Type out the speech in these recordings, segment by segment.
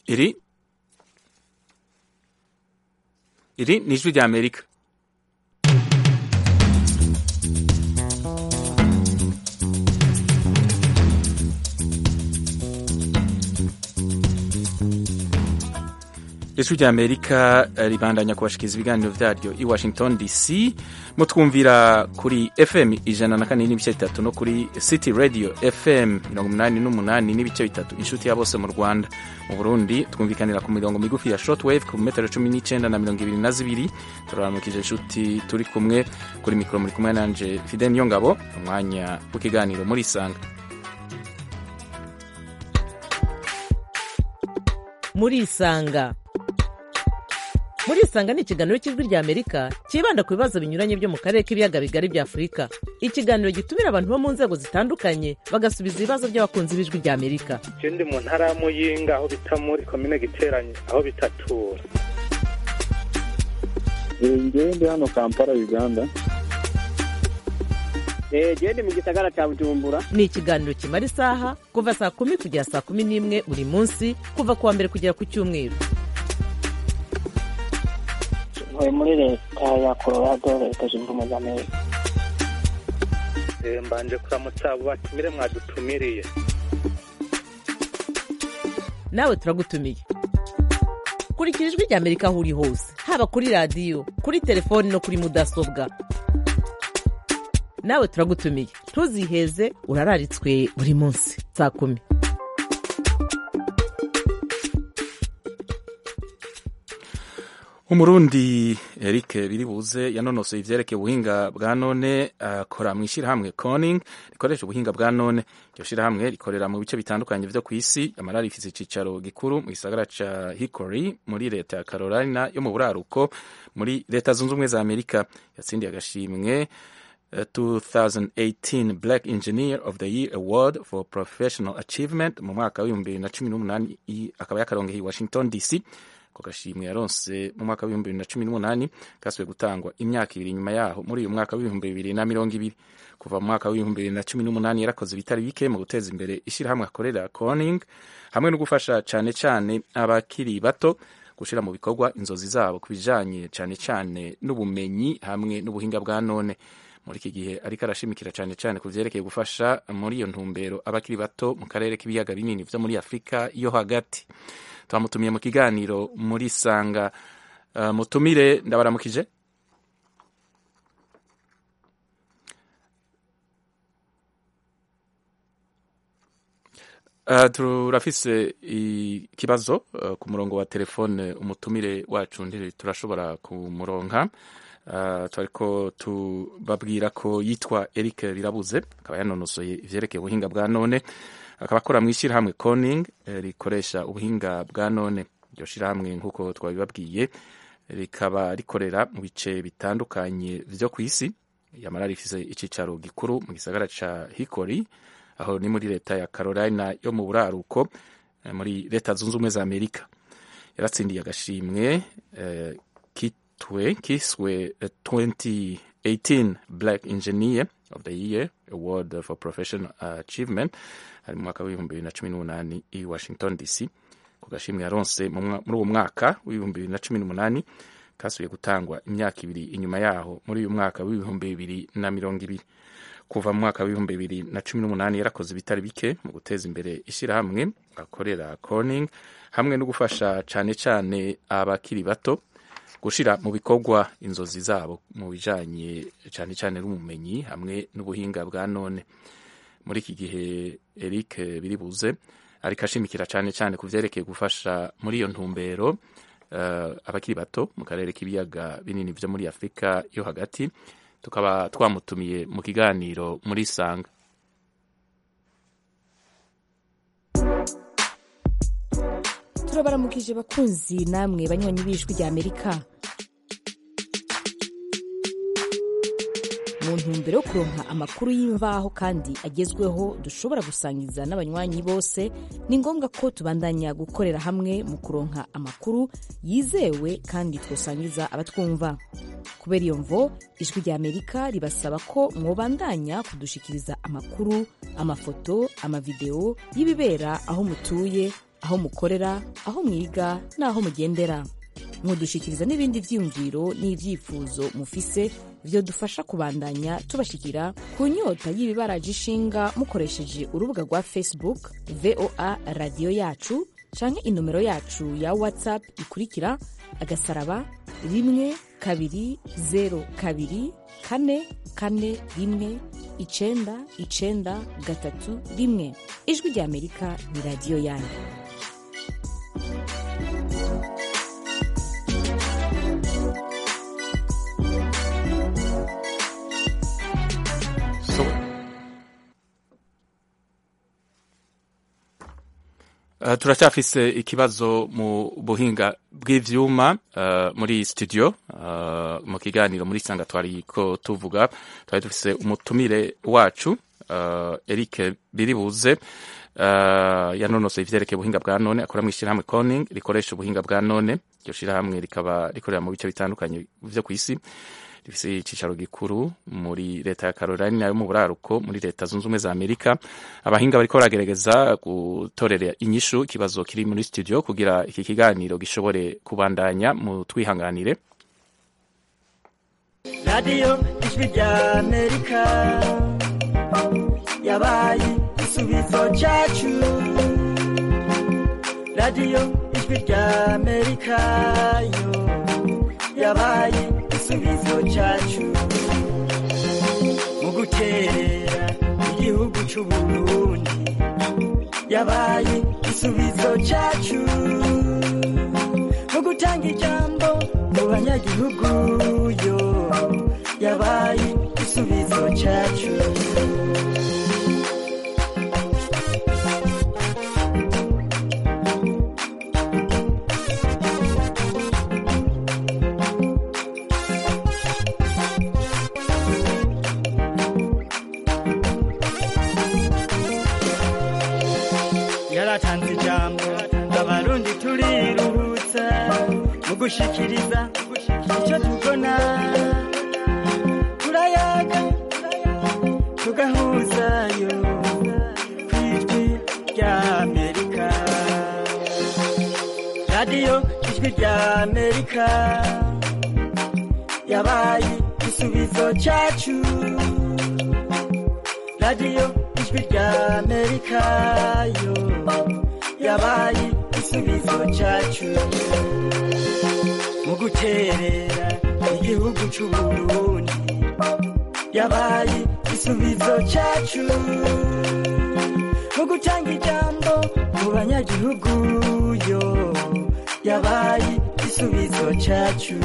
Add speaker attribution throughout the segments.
Speaker 1: iri iri ni ijwi rya amerika ijwi rya amerika ribandanya kubashikiriza ibiganiro vyaryo i washington dc mutwumvira kuri fm ijana na kane n'ibice bitatu no kuri city radio fm mirongo umunani n'umunani n'ibice bitatu inshuti ya bose mu rwanda mu burundi twumvikanira ku mirongo migufi ya shortwave ku metero cumi n'icenda na mirongo ibiri na zibiri turaramukije inshuti turi kumwe kuri mikoro muri kumwe nanje fide niyo ngabo umwanya w'ikiganiro muri isanga
Speaker 2: muri isanga muri isanga ni ikiganiro cy'ijwi rya amerika cyibanda ku bibazo binyuranye byo mu karere k'ibiyaga bigari bya afurika ikiganiro gitumira abantu bo mu nzego zitandukanye bagasubiza ibibazo by'abakunzi b'ijwi rya amerika
Speaker 3: je ndi mu ntara ya muyinga aho bita muri komine giteranye aho bitatura
Speaker 4: ngewe ndi hano kampala uganda
Speaker 5: jewe ndi mu gisagara ca bujumbura
Speaker 2: ni ikiganiro kimara isaha kuva saa kumi kugera saa kumi n'imwe buri munsi kuva ku wa mbere kugera ku cyumweru
Speaker 5: ntuye muri leta ya colorado leta zunze ubumwe za amerika
Speaker 3: Eh, mbanje kuramutsa abo batumire mwadutumiriye
Speaker 2: nawe turagutumiye kurikira ijwi rya amerika aho uri hose haba kuri radiyo kuri telefoni no kuri mudasobwa nawe turagutumiye ntuziheze urararitswe buri munsi saa kumi
Speaker 1: umurundi eric biribuze yanonosoye ivyerekeye ubuhinga bwa none akora mu ishyirahamwe coning rikoresha ubuhinga bwa none iryo shyirahamwe rikorera mu bice bitandukanye vyo kw'isi amara rifise icicaro gikuru mu gisagara ca hickory muri leta ya carolina yo mu buraruko muri leta zunze ubumwe za amerika yatsindiye agashimwe uh, 2018 black engineer of the year award for professional achievement mu mwaka w'ibihumbi bibiri na cumi n'umunani i- akaba yakaronkeye i washington dc ako gashimwe yaronse mu mwaka w'ibihumbi bibiri na cumi n'umunani kasubiye gutangwa imyaka ibiri nyuma yaho muri uyu mwaka w'ibihumbi bibiri na mirongo ibiri kuva mu mwaka w'ibihumbi bibiri na cumi n'umunani yarakoze ibitari bike mu guteza imbere ishyirahamwe akorera corning hamwe no gufasha cane cane abakiri bato gushira mu bikorwa inzozi zabo ku bijanye cane cane n'ubumenyi hamwe n'ubuhinga bwa none muri iki gihe ariko arashimikira cane cane ku vyerekeye gufasha muri iyo ntumbero abakiri bato mu karere k'ibiyaga binini vyo muri afurika yo hagati twamutumiye mu kiganiro muri sanga uh, mutumire ndabaramukije Uh, turafise ikibazo uh, ku murongo wa telefone umutumire wacu ndi turashobora kumuronka uh, twariko tubabwira ko yitwa Eric Birabuze akaba yanonosoye ivyerekeye ubuhinga bwa none akaba akora mu ishyirahamwe Coning eh, rikoresha ubuhinga bwa none iryo shirahamwe nk'uko twabibabwiye rikaba rikorera mu bice bitandukanye vyo kw'isi yamara rifise icicaro gikuru mu gisagara ca Hickory aho ni muri leta ya Carolina yo mu buraruko eh, muri leta zunze ubumwe za Amerika yaratsindiye agashimwe eh, kitwe kiswe eh, 2018 Black Engineer of the Year Award for Professional Achievement ari mu mwaka w'ibihumbi bibiri na cumi n'umunani i Washington DC ku gashimwe yaronse mu mwa- muri uwo mwaka w'ibihumbi bibiri na cumi n'umunani kasubiye gutangwa imyaka ibiri inyuma yaho muri uyu mwaka w'ibihumbi bibiri na mirongo ibiri kuva mu mwaka w'ibihumbi bibiri na cumi n'umunani yarakoze ibitari bike mu guteza imbere ishyirahamwe akorera Corning hamwe no gufasha cane cane abakiri bato gushira mu bikorwa inzozi zabo mu bijanye cane cane n'ubumenyi hamwe n'ubuhinga bwa none muri iki gihe Eric Biribuze ariko ashimikira cane cane ku vyerekeye gufasha muri iyo ntumbero uh, abakiri bato mu karere k'ibiyaga binini vyo muri Afurika yo hagati tukaba twamutumiye mu kiganiro muri sanga
Speaker 6: turabaramukije bakunzi namwe banywanyi b'ijwi rya amerika mu ntumbero yo kuronka amakuru y'imvaho kandi agezweho dushobora gusangiza n'abanywanyi bose ni ngombwa ko tubandanya gukorera hamwe mu kuronka amakuru yizewe kandi twosangiza abatwumva kubera iyo mvo ijwi rya amerika ribasaba ko mwobandanya kudushikiriza amakuru amafoto amavideo y'ibibera aho mutuye aho mukorera aho mwiga n'aho mugendera mudushikiriza n'ibindi vyiyumviro n'ivyifuzo mufise vyodufasha kubandanya tubashikira ku nyota y'ibibaraje ishinga mukoresheje urubuga rwa facebook voa radiyo yacu canke inomero yacu ya whatsapp ikurikira agasaraba rimwe kabiri zero kabiri kane kane rimwe icenda icenda gatatu rimwe ijwi rya amerika ni radiyo yanyu
Speaker 1: So, Uh, turacyafise ikibazo mu buhinga bw'ivyuma uh, muri studio uh, mu kiganiro muri sanga twari ko tuvuga twari dufise umutumire wacu uh, Eric Biribuze uh, yanonosoye ivyerekeye ubuhinga bwa none akora mu ishyirahamwe Corning rikoresha ubuhinga bwa none iryo shirahamwe rikaba rikorera mu bice bitandukanye vyo kw'isi rifise icicaro gikuru muri leta ya Carolina yo mu buraruko muri leta zunze ubumwe za Amerika abahinga bariko baragerageza gutorera inyishu ikibazo kiri muri studio kugira iki kiganiro gishobore kubandanya mu twihanganire
Speaker 7: radiyo ijwi rya amerika yabaye igisubizo cyacu radiyo ijwi rya amerika yo yabaye igisubizo cyacu mu guterera igihugu cy'uburundi yabaye igisubizo cyacu mu gutanga ijambo mu banyagihugu yo yabaye igisubizo cyacu yaratanze ijambo abarundi turiruhutsa mu gushikiriza icyo tubona turayaga tugahuzayo ku ijwi rya amerika radiyo ijwi rya amerika yabaye igisubizo cyacu radiyo ijwi rya amerika yo yabaye igisubizo cyacu mu guterera igihugu cy'uburundi yabaye igisubizo cyacu mu gutanga ijambo mu banyagihugu yo yabaye igisubizo cyacu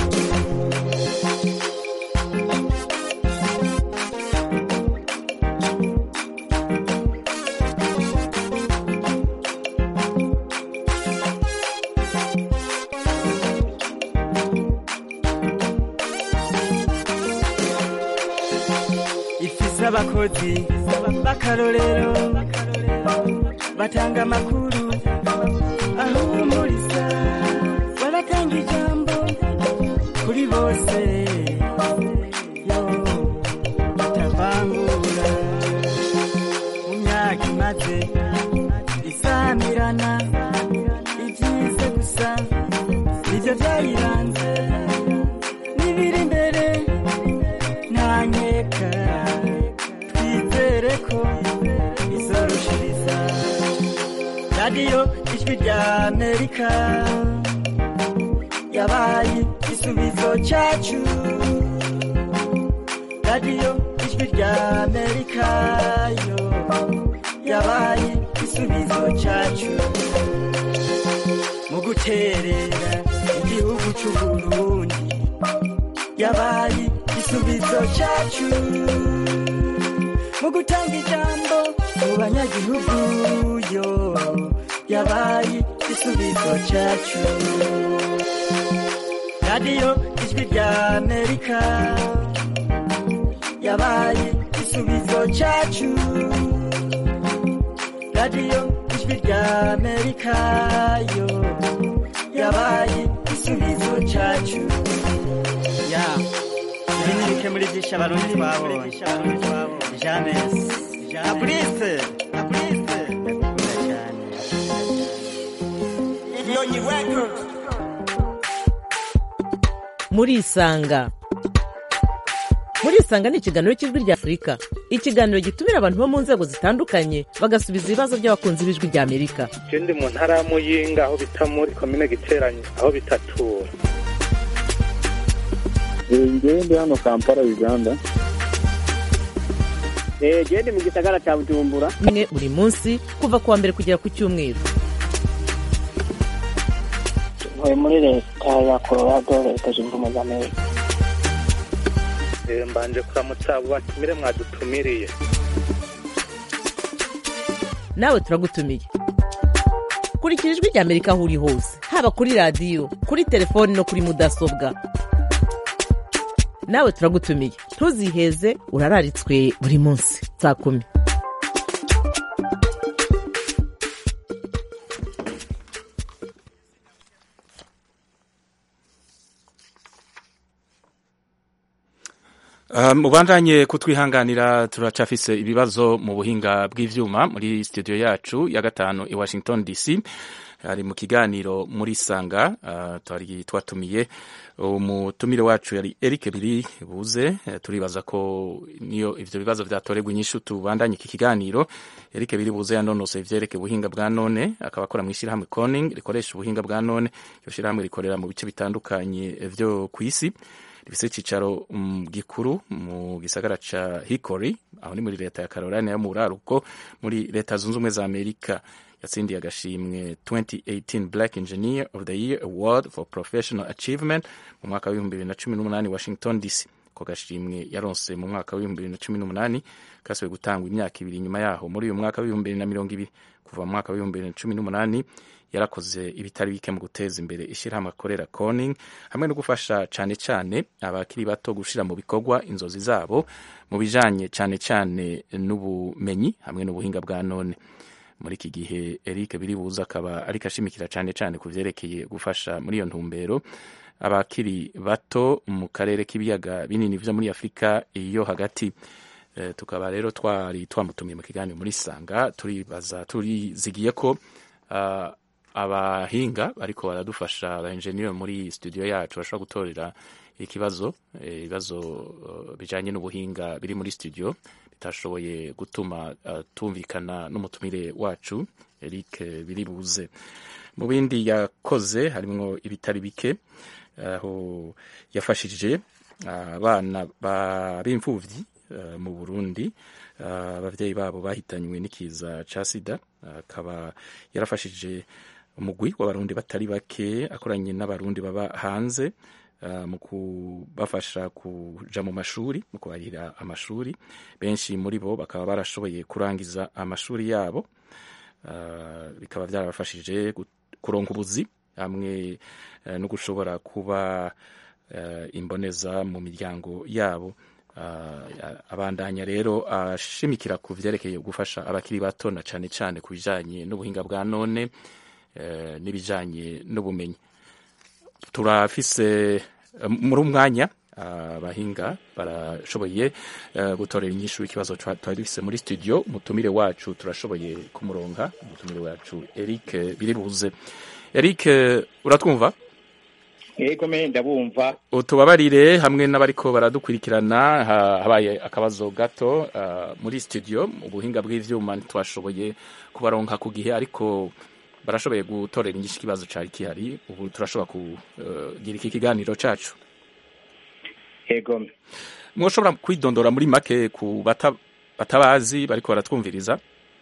Speaker 7: ifise abakozi b'akarorero batanga amakuru ahumuriza baratanga ijambo kuri bose yo batavangura mu myaka imaze isamirana ibyiza gusa nibyo byayiranze n'ibiri imbere ntanyeka twizere ko izorushiriza radiyo ijwi rya amerika yabaye igisubizo cyacu radiyo ijwi rya amerika yo yabaye igisubizo cyacu mu guterera igihugu cy'uburundi yabaye igisubizo cyacu mu gutanga ijambo mu banyagihugu yo yabaye igisubizo cyacu radiyo ijwi rya amerika yabaye igisubizo cyacu radiyo ijwi rya amerika yo yabaye igisubizo cyacu ya ibi ni bike muri byinshi abarundi twabonye james na burise na burise ndakunda cyane nyonyi records
Speaker 2: murisanga murisanga ni ikiganiro cy'ijwi rya afurika ikiganiro gitumira abantu bo mu nzego zitandukanye bagasubiza ibibazo by'abakunzi b'ijwi rya amerika
Speaker 3: je ndi mu ntara ya muyinga aho bita muri komine giteranye aho bitatura
Speaker 4: ngewe ndi hano kampala uganda
Speaker 5: gende mu gisagara cya bujumbura
Speaker 2: mwe buri munsi kuva ku wa mbere kugera ku cyumweru
Speaker 5: ntuye muri leta ya colorado leta zunze ubumwe za amerika
Speaker 3: Eh, mbanje kuramutsa abo batumire mwadutumiriye
Speaker 2: nawe turagutumiye kurikira ijwi rya amerika aho uri hose haba kuri radiyo kuri telefoni no kuri mudasobwa nawe turagutumiye ntuziheze urararitswe buri munsi saa kumi
Speaker 1: Uh, mubandanye kutwihanganira turacafise ibibazo mu buhinga bw'ivyuma muri studio yacu ya gatanu i Washington DC ari mu kiganiro muri sanga uh, twari twatumiye umutumire wacu yari Eric Biri buze uh, turibaza ko niyo ivyo bibazo vyatoregwa inyishu tubandanye iki kiganiro Eric Biri buze yanonose ivyereke ubuhinga bwa none akaba akora mu ishirahamwe Corning rikoresha ubuhinga bwa none iyo shirahamwe rikorera mu bice bitandukanye vyo kwisi rifise icicaro um, gikuru mu gisagara ca Hickory aho ni muri leta ya Carolina yo mu buraruko muri leta zunze ubumwe za Amerika yatsindiye agashimwe 2018 Black Engineer of the Year Award for Professional Achievement mu mwaka w'ibihumbi bibiri na cumi n'umunani Washington DC ko gashimwe yaronse mu mwaka w'ibihumbi bibiri na cumi n'umunani kasubiye gutangwa imyaka ibiri nyuma yaho muri uyu mwaka w'ibihumbi bibiri na mirongo ibiri kuva mu mwaka w'ibihumbi bibiri na cumi n'umunani yarakoze ibitari bike mu guteza imbere ishyirahamwe akorera Corning hamwe no gufasha cyane cyane abakiri bato gushira mu bikorwa inzozi zabo mu bijanye cyane cyane n'ubumenyi hamwe n'ubuhinga bwa none muri iki gihe Eric Biribuza akaba ariko ashimikira cyane cyane ku vyerekeye gufasha muri iyo ntumbero abakiri bato mu karere k'ibiyaga binini vyo muri Afurika iyo hagati e, tukaba rero twari twamutumiye mu kiganiro muri Sanga turibaza turizigiye ko uh, abahinga ariko baradufasha aba engineer muri studio yacu bashobora gutorera ikibazo ibibazo uh, bijanye n'ubuhinga biri muri studio bitashoboye gutuma uh, tumvikana n'umutumire wacu Eric Biribuze mu bindi yakoze harimwo ibitari bike aho uh, yafashije abana uh, b'imfuvyi uh, mu Burundi abavyeyi babo bahitanywe n'ikiza ca sida akaba yarafashije umugwi w'abarundi batari bake akoranye n'abarundi baba hanze uh, mu kubafasha kuja mu mashuri mu kubarira amashuri benshi muri bo bakaba barashoboye kurangiza amashuri yabo uh, bikaba byarabafashije kuronka ubuzi hamwe uh, no gushobora kuba imboneza mu miryango yabo abandanya rero ashimikira ku vyerekeye gufasha abakiri bato na cane cane ku bijanye n'ubuhinga bwa none n'ibijanye n'ubumenyi turafise muri umwanya abahinga barashoboye gutorera inyishu ikibazo twari dufise muri studio umutumire wacu turashoboye kumuronka umutumire wacu Eric Biribuze Eric uratwumva
Speaker 8: yego me ndabumva
Speaker 1: utubabarire hamwe n'abariko baradukurikirana habaye akabazo gato uh, muri studio ubuhinga bw'ivyuma ntitwashoboye kubaronka ku gihe ariko barashoboye gutorera inyinshi ikibazo cari kihari ubu turashobora kugira iki kiganiro cacu
Speaker 8: yego
Speaker 1: mwoshobora kwidondora muri make ku batabazi bariko baratwumviriza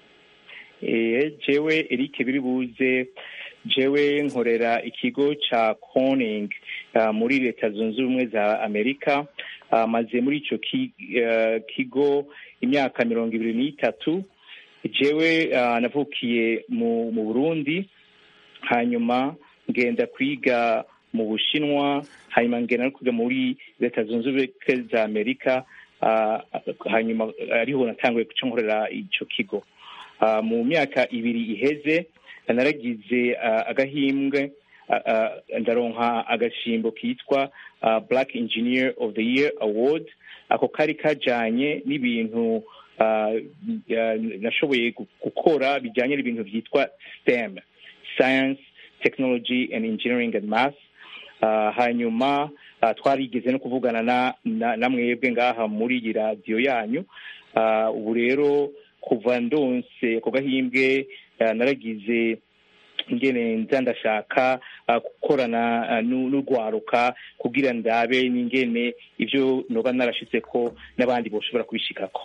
Speaker 8: eh jewe Eric Biribuze jewe nkorera ikigo ca Corning uh, muri leta zunze ubumwe za Amerika uh, maze muri ico ki, uh, kigo imyaka mirongo ibiri n'itatu jewe uh, navukiye mu, mu Burundi hanyuma ngenda kwiga mu Bushinwa hanyuma ngenda no kwiga muri leta zunze ubumwe za Amerika uh, hanyuma ariho natanguye kuca nkorera ico kigo uh, mu myaka ibiri iheze naragize uh, agahimbwe uh, uh, ndaronka agashimbo kitwa uh, Black Engineer of the Year Award ako kari kajanye n'ibintu uh, uh, nashoboye gukora bijanye n'ibintu vyitwa STEM science technology and engineering and math uh, hanyuma uh, twarigeze no kuvugana na, na, na mwebwe ngaha muri iyi radiyo yanyu uh, ubu rero kuva ndonse ako gahimbwe uh, naragize ingene nza ndashaka uh, gukorana uh, nu- n'urwaruka kugira ndabe n'ingene ivyo noba narashitseko n'abandi boshobora kubishikako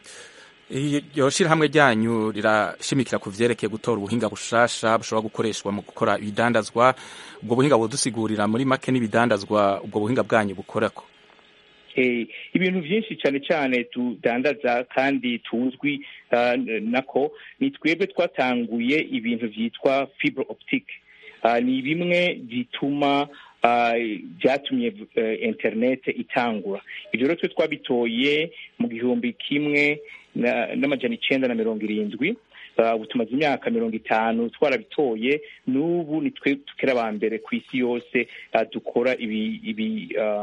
Speaker 1: iryo shirahamwe ryanyu rirashimikira ku vyerekeye gutora ubuhinga bushasha bushobora gukoreshwa mu gukora ibidandazwa ubwo buhinga budusigurira muri make n'ibidandazwa ubwo buhinga bwanyu bukorako
Speaker 8: Eh, ibintu byinshi cyane cyane tudandaza kandi tuzwi uh, nako ni twebwe twatanguye ibintu byitwa fibre optique uh, ni bimwe bituma uh, byatumye uh, internet itangura ibyo rero twe twabitoye mu gihumbi kimwe na- n'amajana icenda na mirongo irindwi Uh, ubu tumaze imyaka mirongo itanu twarabitoye n'ubu ni twe tukiri aba mbere ku isi yose uh, dukora ibi ibi uh,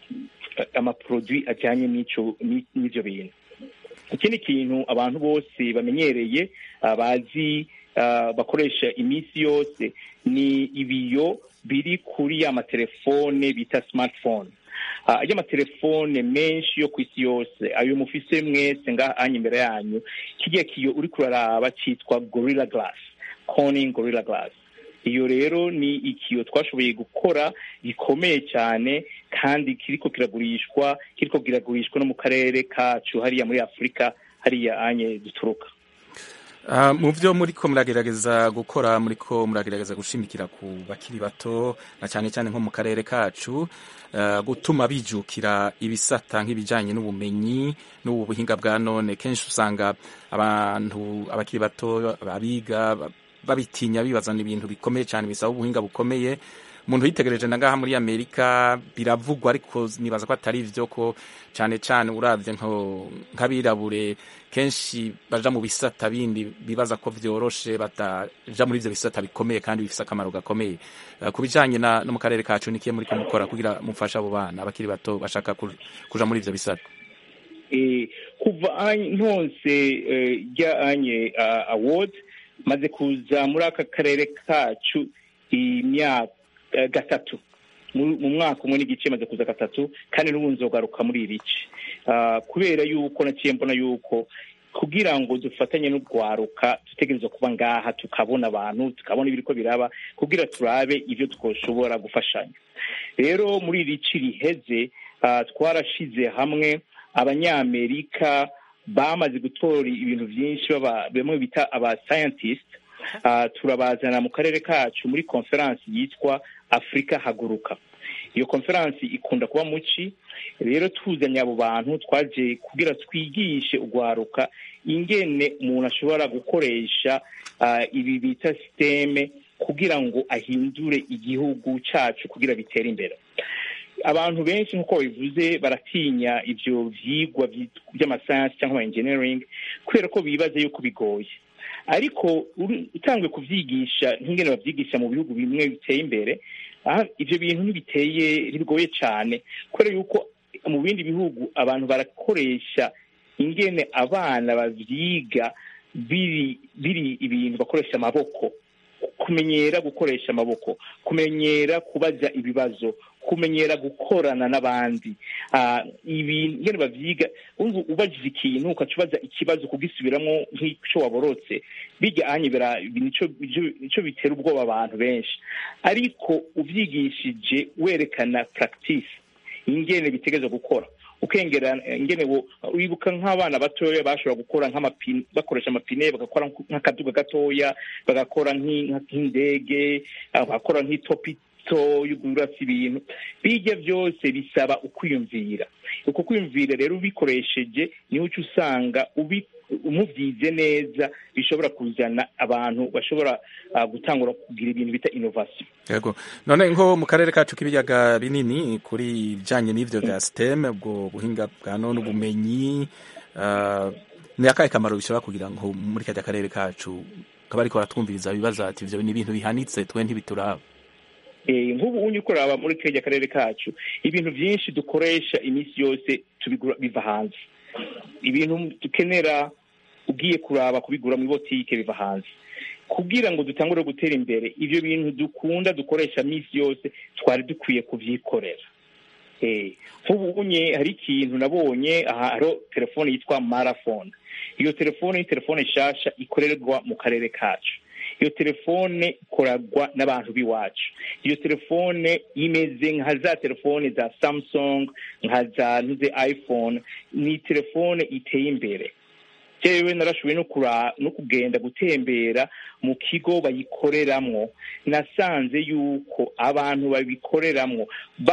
Speaker 8: amaproduit ajyanye n'ico ni- n'ivyo bintu ikindi kintu abantu bose bamenyereye uh, bazi uh, bakoresha iminsi yose ni ibiyo biri kuri ya matelefone bita smartphone uh, ajya amatelefone menshi yo ku isi yose ayo mufise mwese ngaha anya imbere yanyu kirya kiyo uri kuraraba cyitwa gorilla glass corning gorilla glass iyo rero ni ikiyo twashoboye gukora gikomeye cyane kandi kiriko kiragurishwa kiriko kiragurishwa no mu karere kacu hariya muri afurika hariya anye duturuka
Speaker 1: Uh, mu vyo muriko muragerageza gukora muriko muragerageza gushimikira ku bakiri bato na cyane cyane nko mu karere kacu uh, gutuma bijukira ibisata nk'ibijanye n'ubumenyi n'ubu buhinga bwa none kenshi usanga abantu abakiri bato abiga ba- babitinya bibazana ibintu bikomeye cyane bisaba ubuhinga bukomeye umuntu yitegereje na ngaha muri amerika biravugwa ariko nibaza ko atari ivyo ko cyane cyane uravye nko- nk'abirabure kenshi baja mu bisata bindi bibaza ko vyoroshe bataja muri ivyo bisata bikomeye kandi bifise akamaro gakomeye Eh, ku bijanye na- no mu karere kacu nikiye muriko mukora kugira mufashe abo bana abakiri bato bashaka ku- kuja muri ivyo bisata
Speaker 8: eh, kuva anye- ntonse eh, rya anye uh, award maze kuza muri aka karere kacu imyaka eh, gatatu mu mu mwaka umwe n'igice maze kuza gatatu kandi n'ubu nzogaruka muri iri ci Ah, kubera yuko naciye mbona yuko kugira ngo dufatanye n'urwaruka dutegerezwa kuba ngaha tukabona abantu tukabona ibiriko biraba kugira turabe ivyo twoshobora gufashanya rero muri iri ci riheze ah, twarashize hamwe abanyamerika bamaze gutora ibintu byinshi baba- bamwe bita aba scientist Ah, turabazana mu karere kacu muri konferansi yitwa afurika haguruka iyo konferansi ikunda kuba muci rero tuzanye abo bantu twaje kugira twigishe urwaruka ingene umuntu ashobora gukoresha ah, ibi bita siteme kugira ngo ahindure igihugu cacu kugira bitere imbere abantu benshi nk'uko babivuze baratinya ivyo vyigwa vyit- vy'amasayansi cyangwa ama engineering kubera ko bibaza yuko bigoye ariko uri- utanguye kuvyigisha nk'ingene bavyigisha mu bihugu bimwe biteye imbere aha, ivyo bintu ntibiteye ntibigoye cane kubera yuko mu bindi bihugu abantu barakoresha ingene abana bavyiga biri biri ibintu bakoresha amaboko kumenyera gukoresha amaboko kumenyera kubaza ibibazo kumenyera gukorana n'abandi Ah, ibi ngene bavyiga umva ubajije ikintu ukaca ubaza ikibazo kugisubiramo nk'ico waborotse bijya anye bira- nico nico- nico bitera ubwoba abantu benshi ariko uvyigishije werekana practice ingene bitegerezwa gukora ukengera ingene wo wibuka nk'abana batoya bashobora gukora nk'amapine bakoresha amapine bagakora nk'akaduga gatoya bagakora nk'i- nk'indege ah, bagakora nk'itopito y'ugurasi ibintu bijya byose bisaba ukwiyumvira uko kwiyumvira rero ubikoresheje niho uca usanga ubi umuvyize neza bishobora kuzana abantu bashobora ah, gutangura kugira ibintu bita innovation
Speaker 1: yego none nko mu karere kacu k'ibiyaga binini kuri ibijanye n'ivyo vya stem ubwo buhinga bwa none ubumenyi uh, ni akahe kamaro bishobora kugira ngo muri kajya karere kacu kaba ariko baratwumviriza bibaza ati ivyo ni ibintu bihanitse twe ntibituraba
Speaker 8: Eh, nk'ubu unye ukoraba muri kiriya karere kacu ibintu byinshi dukoresha iminsi yose tubigura biva hanze ibintu dukenera ugiye kuraba kubigura mu botike biva hanze kugira ngo dutangure gutera imbere ibyo bintu dukunda dukoresha minsi yose twari dukwiye kubyikorera nk'ubu unye hari ikintu nabonye aha hariho telefone yitwa marafone iyo telefone ni telefone nshasha ikorerwa mu karere kacu iyo telefone ikoragwa n'abantu b'iwacu iyo telefone imeze nka za telefone za samsung nka za ntuze iphone ni telefone iteye imbere jewe narashoboye no kura no kugenda gutembera mu kigo bayikoreramwo nasanze yuko abantu babikoreramwo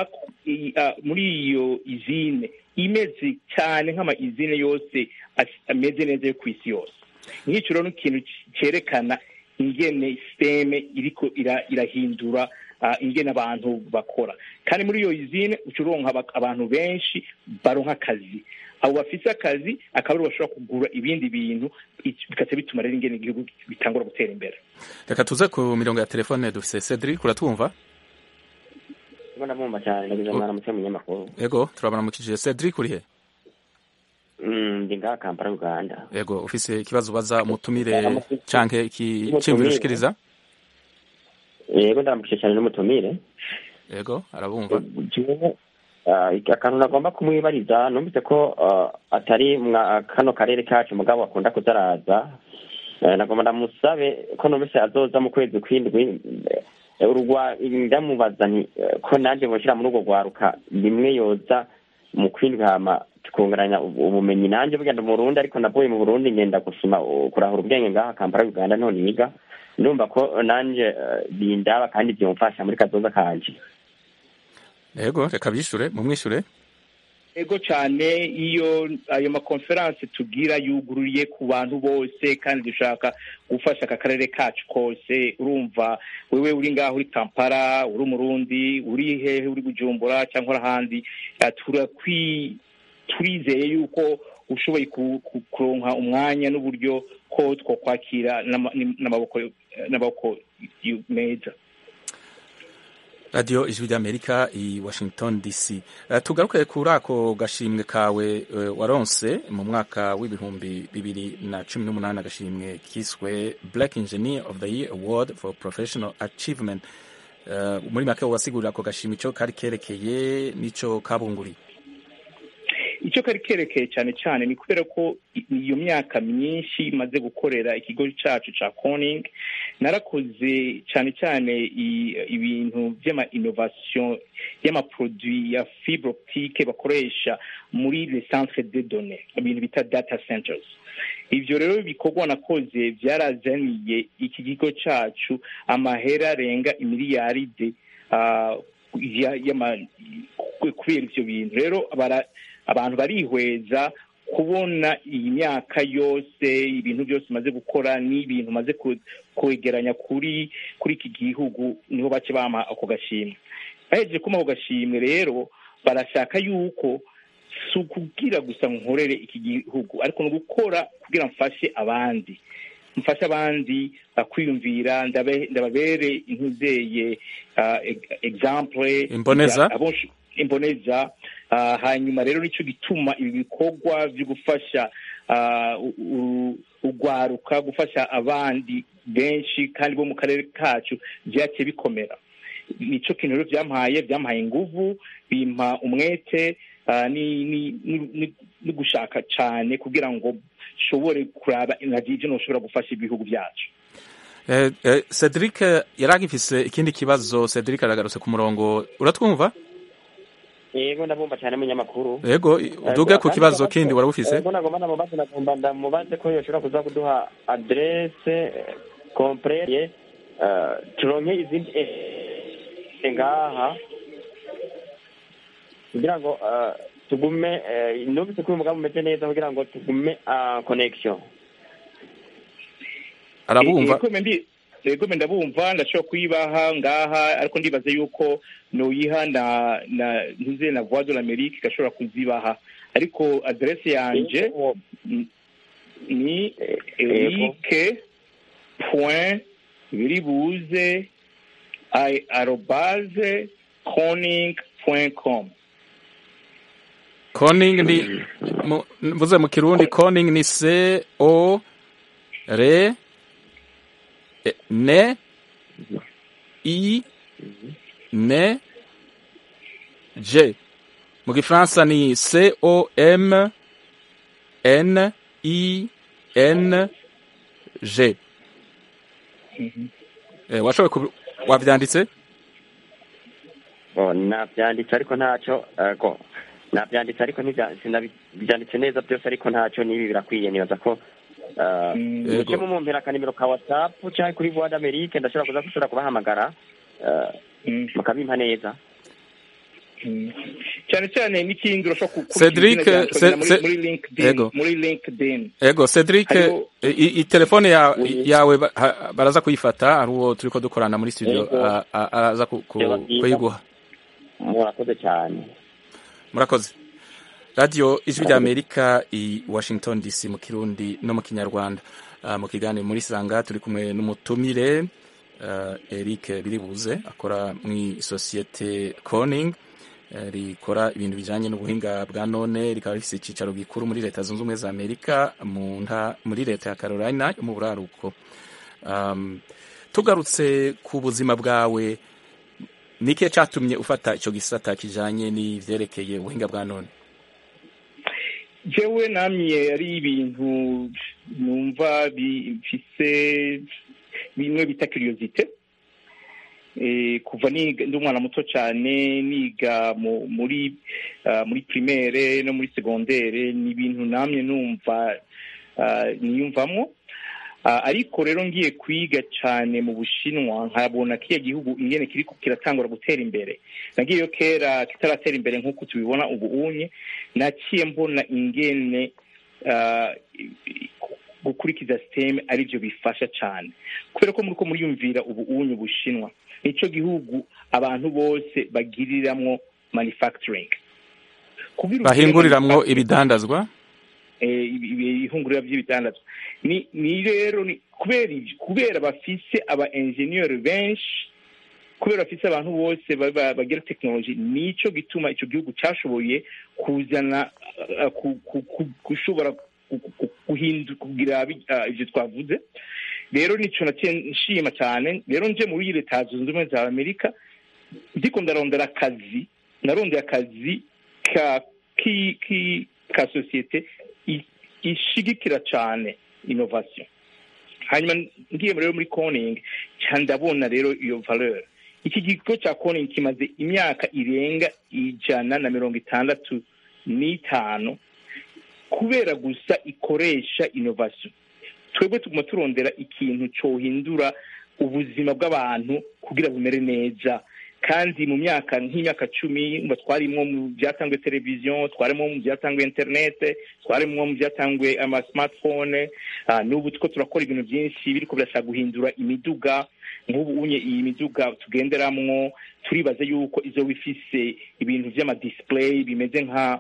Speaker 8: muri iyo izine imeze cyane nk'ama izine yose ameze neza yo ku isi yose nk'icyo rero ni ikintu cyerekana ingene siteme iriko irahindura ingene abantu bakora kandi muri iyo izine uca uronka abantu benshi baronka akazi abo bafise akazi akaba aribo bashobora kugura ibindi bintu bikaca bituma rero ingene igihugu bitangura gutera imbere
Speaker 1: reka tuze ku mirongo ya telefone dufise cedric uratwumva
Speaker 9: ndabumva cyane ndagize mwana muke munyamakuru
Speaker 1: yego turabaramukije cedric uri he
Speaker 9: ndi ngaha kampala uganda
Speaker 1: yego ufise ikibazo ubaza umutumire canke ikiciyumviro ushikiriza
Speaker 9: yego ndaramukije cyane n'umutumire
Speaker 1: yego arabumva
Speaker 9: akantu nagomba kumwibariza numvise ko atari kano karere kacu mugabo akunda kuzaraza nagomba ndamusabe ko numvise azoza mu kwezi kw'indwi ndamubaza nti ko nanjye mushyira muri urwo rwaruka rimwe yoza mu kw'indwi hama tukunguranya ubumenyi nanjye bugenda mu burundi ariko navuye mu burundi ngenda gusoma kurahura ubwenge ngaha kampala uganda none yiga ndumva ko nanjye bindaba kandi byumfasha muri kazoza kanje
Speaker 1: yego reka bishure mumwishure
Speaker 8: ego cyane iyo ayo makonferanse tugira yugururiye ku bantu bose kandi dushaka gufasha aka karere kacu kose urumva wewe uri ngaho uri kampala uri umurundi uri hehe uri bujumbura cyangwa ahandi turizeye yuko ushoboye kuronka umwanya n'uburyo ko twakwakira n'amaboko meza
Speaker 1: radiyo ijwi ry'amerika i washington dc uh, tugaruke kuri ako gashimwe kawe uh, waronse mu mwaka w'ibihumbi bibiri na cumi n'umunani agashimwe kiswe black engineer of the year award for professional achievement uh, muri make wasigurira ako gashimwe ico kari kerekeye n'ico kabunguriye
Speaker 8: icyo kari kerekeye cyane cyane ni kubera ko iyo myaka myinshi imaze gukorera ikigo cyacu cya koning narakoze cyane cyane ibintu by'ama innovation y'amaproduit ya fibre optique bakoresha muri le centre de données ibintu bita data centers ibyo rero ibikorwa nakoze byarazaniye iki kigo cyacu amahera arenga imiliyaride kubera ibyo bintu rero abantu barihweza kubona iyi myaka yose ibintu byose umaze gukora n'ibintu umaze kwegeranya kuri kuri iki gihugu niho bake bama ako gashimwe bahejeje kuma ako gashimwe rero barashaka yuko si ukubwira gusa nkorere iki gihugu ariko ni ugukora kugira mfashe abandi mfashe abandi kwiyumvira ndababere intuzeye example
Speaker 1: imboneza
Speaker 8: imboneza hanyuma rero nicyo gituma ibi bikorwa byo gufasha ugwaruka gufasha abandi benshi kandi bo mu karere kacu byaciye bikomera nicyo kintu rero byampaye byampaye inguvu bimpa umwete no gushaka cyane kugira ngo nshobore kuraba inagije ntushobora gufasha ibihugu byacu
Speaker 1: cedric yari agifise ikindi kibazo cedric aragarutse ku murongo uratwumva
Speaker 9: yego ndabumva cyane munyamakuru
Speaker 1: yego uduge ku kibazo kindi warabufise
Speaker 9: yego nagomba namubaze nagomba ndamubaze ko yoshobora kuza kuduha adresse complete turonke izindi ngaha kugira ngo tugume numvise ko uyu mugambi umeze neza kugira ngo tugume connection
Speaker 1: arabumva
Speaker 8: yego ndabumva ndashobora kuyibaha ngaha ariko ndibaza yuko nuyiha na na ntuze na voix de l'Amérique igashobora kuzibaha ariko adresse yanje ni erike point biribuze arobaze coning point com
Speaker 1: coning ni mvuze mu kirundi coning ni c o r E, ne i ne j mu gifaransa ni c o m n i n g Eh, washoboye kubi- wavyanditse
Speaker 9: Oh, nabyanditse ariko ntacyo ko nabyanditse ariko ntibya- sinabyanditse neza byose ariko ntacyo n'ibi birakwiye nibaza ko ah,
Speaker 1: Yego.
Speaker 9: muce mumumpera akanimero ka whatsapp cyangwa kuri voix d'amerique ndashobora kuza gushobora kubahamagara ah, mukabimpa neza
Speaker 8: cyane cyane n'ikindi urashobora ku- kubishyira
Speaker 1: Cedric,
Speaker 8: izina ryawe
Speaker 1: Ce-
Speaker 8: muri-
Speaker 1: Ce-
Speaker 8: muri linkedin
Speaker 1: Yego.
Speaker 8: muri linkedin
Speaker 1: ego cedric
Speaker 8: Hariho-
Speaker 1: eh, i, i telefone ya,
Speaker 9: Oui.
Speaker 1: yawe ba- ha- baraza kuyifata hari uwo turiko dukorana muri studio
Speaker 9: Yego.
Speaker 1: a- a- araza ku- ku-
Speaker 9: Byaba byiza.
Speaker 1: kuyiguha
Speaker 9: murakoze cyane
Speaker 1: murakoze radiyo ijwi rya amerika i washington dc mu kirundi no mu kinyarwanda Ah, mu kiganiro muri sanga turi kumwe n'umutumire ah, eric biribuze akora mu isosiyete coning eh, rikora ibintu bijanye n'ubuhinga bwa none rikaba rifise icicaro gikuru muri leta zunze ubumwe za amerika mu nta muri leta ya carolina yo mu buraruko um, tugarutse ku buzima bwawe ni ikihe catumye ufata ico gisata kijanye n'ivyerekeye ubuhinga bwa none
Speaker 8: jewe namye ari ibintu numva bifise bimwe bita curiosité eh, kuva niga ndi umwana muto cyane niga mu, muri uh, muri primaire no muri secondaire ni ibintu namye numva uh, niyumvamwo Uh, ariko rero ngiye kwiga cyane mu bushinwa nkabona kiriya gihugu ingene kiriko kiratangura gutera imbere nagiyeyo kera kitaratera imbere nk'uko tubibona ubu unye naciye mbona ingene uh, gukurikiza siteme aribyo bifasha cyane kubera ko muriko muriyumvira ubu unye ubushinwa nico gihugu abantu bose bagiriramwo manufacturing Kugira ugire
Speaker 1: bahinguriramwo
Speaker 8: manufacturing-
Speaker 1: ibidandazwa
Speaker 8: eh, ibi- ibi- ihungurira by'ibitandatu ni ni rero ni kubera ibyo kubera bafise aba engineer benshi kubera bafise abantu bose ba- ba- bagira tekinoloji nico gituma ico gihugu cashoboye kuzana uh, ku- ku- ku- gushobora ku- ku- guhindu kugira bi- ah, ivyo twavuze rero nico naciye nshima cyane rero nje muri leta zunze ubumwe za amerika ndiko ndarondera akazi narondeye akazi ka ki ki ka sosiyete i- ishigikira cyane innovation hanyuma ngiye rero muri coning ca ndabona rero iyo valeur iki kigo cya coning kimaze imyaka irenga ijana na mirongo itandatu n'itanu kubera gusa ikoresha innovation twebwe tuguma turondera ikintu cohindura ubuzima bw'abantu kugira bumere neza kandi mu myaka nk'imyaka cumi ngo twarimwo mu byatanzwe televiziyo twarimwo mu byatanzwe interinete twarimwo mu byatanzwe ama smartphone ah, n'ubu tuko turakora ibintu byinshi biriko birashaka guhindura imiduga nk'ubu unye iyi miduga tugenderamwo turibaza yuko izoba ifise ibintu vy'amadisplay bimeze nka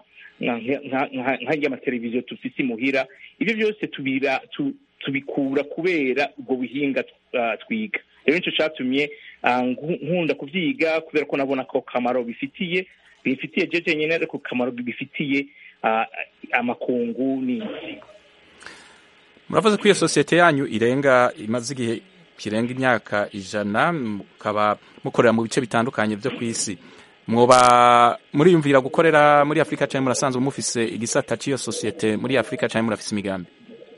Speaker 8: nk'amateleviziyo tufise imuhira ibyo byose tubira tu- tubikura kubera ubwo buhinga ah, twiga rero nico catumye ah, nku- nkunda kuvyiga kubera ko nabona ko kamaro bifitiye bifitiye jeje nyene ariko kamaro bifitiye ah, amakungu n'isi
Speaker 1: muravuze ko iyo sosiyete yanyu irenga imaze igihe kirenga imyaka ijana mukaba mukorera mu bice bitandukanye byo ku isi mwoba muriyumvira gukorera muri afurika cyangwa murasanzwe mufise igisata cy'iyo sosiyete muri afurika cyangwa murafise imigambi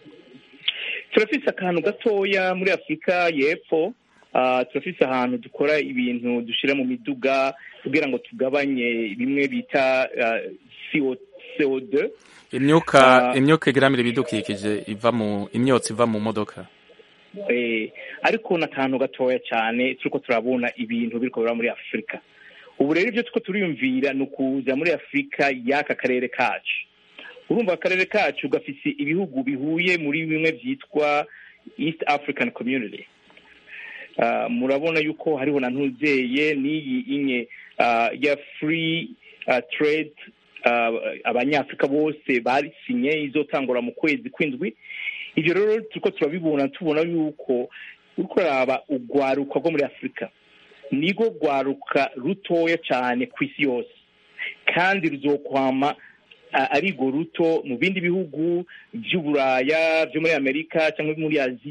Speaker 8: turafise akantu gatoya muri afurika y'epfo ah, turafise ahantu dukora ibintu dushira mu miduga kugira ngo tugabanye bimwe bita ah, CO CO2
Speaker 1: imyuka
Speaker 8: Ah.
Speaker 1: imyuka igeramira ibidukikije iva mu imyotsi iva mu modoka
Speaker 8: eh, ariko n'akantu gatoya cyane turiko turabona ibintu biriko biba muri afurika ubu rero ibyo turiko turiyumvira ni ukuza muri afurika y'aka karere kacu urumva akarere kacu gafise ibihugu bihuye muri bimwe byitwa east african community Ah, murabona yuko hariho na ntuzeye n'iyi inye ah, ya free ah, trade ah, abanyafurika bose barisinye izotangura mu kwezi kw'indwi ivyo rero turiko turabibona tubona yuko uriko uraraba urwaruka rwo muri afurika nigo rwaruka rutoya cyane ku isi yose kandi ruzokwama a- ari rwo ruto mu bindi bihugu by'uburaya byo muri amerika cyangwa muri aziya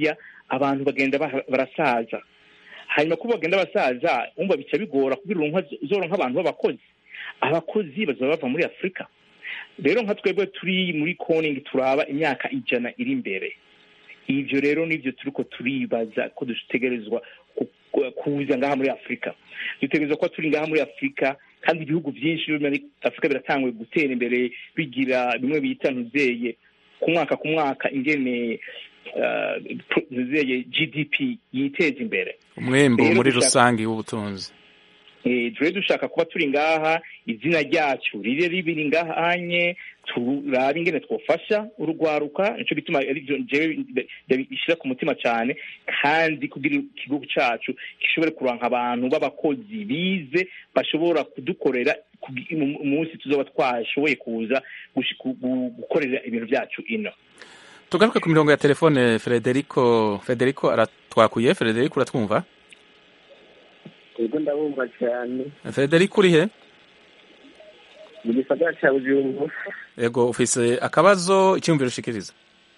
Speaker 8: abantu bagenda baha- barasaza hanyuma kuba bagenda basaza umva bica bigora kugira uronka uzoronka abantu b'abakozi abakozi bazaba bava muri afurika rero nka twebwe turi muri koning turaba imyaka ijana iri imbere ivyo rero nivyo turiko turibaza ko dutegerezwa ku- ku- kuza ngaha muri afurika dutegerezwa kuba turi ngaha muri afurika kandi ibihugu byinshi byo muri afurika biratanguye gutera imbere bigira bimwe bita ntuzeye ku mwaka ku mwaka ingene uh, pro- ntuzeye gdp yiteza imbere
Speaker 1: umwembu
Speaker 8: Rero
Speaker 1: muri
Speaker 8: dushaka-
Speaker 1: rusange w'ubutunzi
Speaker 8: Eh, tube dushaka kuba turi ngaha izina ryacu rire ribiri ngahanye turabe ingene twofasha urugwaruka nico gituma arivyo jewe bishyira ku mutima cyane kandi kugira ikigo cacu gishobore kuranka abantu b'abakozi bize bashobora kudukorera kugi- mu- umunsi tuzoba twashoboye kuza gushi- gu- gu- gukorera ibintu byacu ino
Speaker 1: tugaruke ku mirongo ya telefone frederico frederico aratwakuye frederico uratwumva
Speaker 4: ubwo ndabumva cyane
Speaker 1: frederico uri he
Speaker 4: mu gisagara cya bujumbura
Speaker 1: yego ufise akabazo icyumviro ushikiriza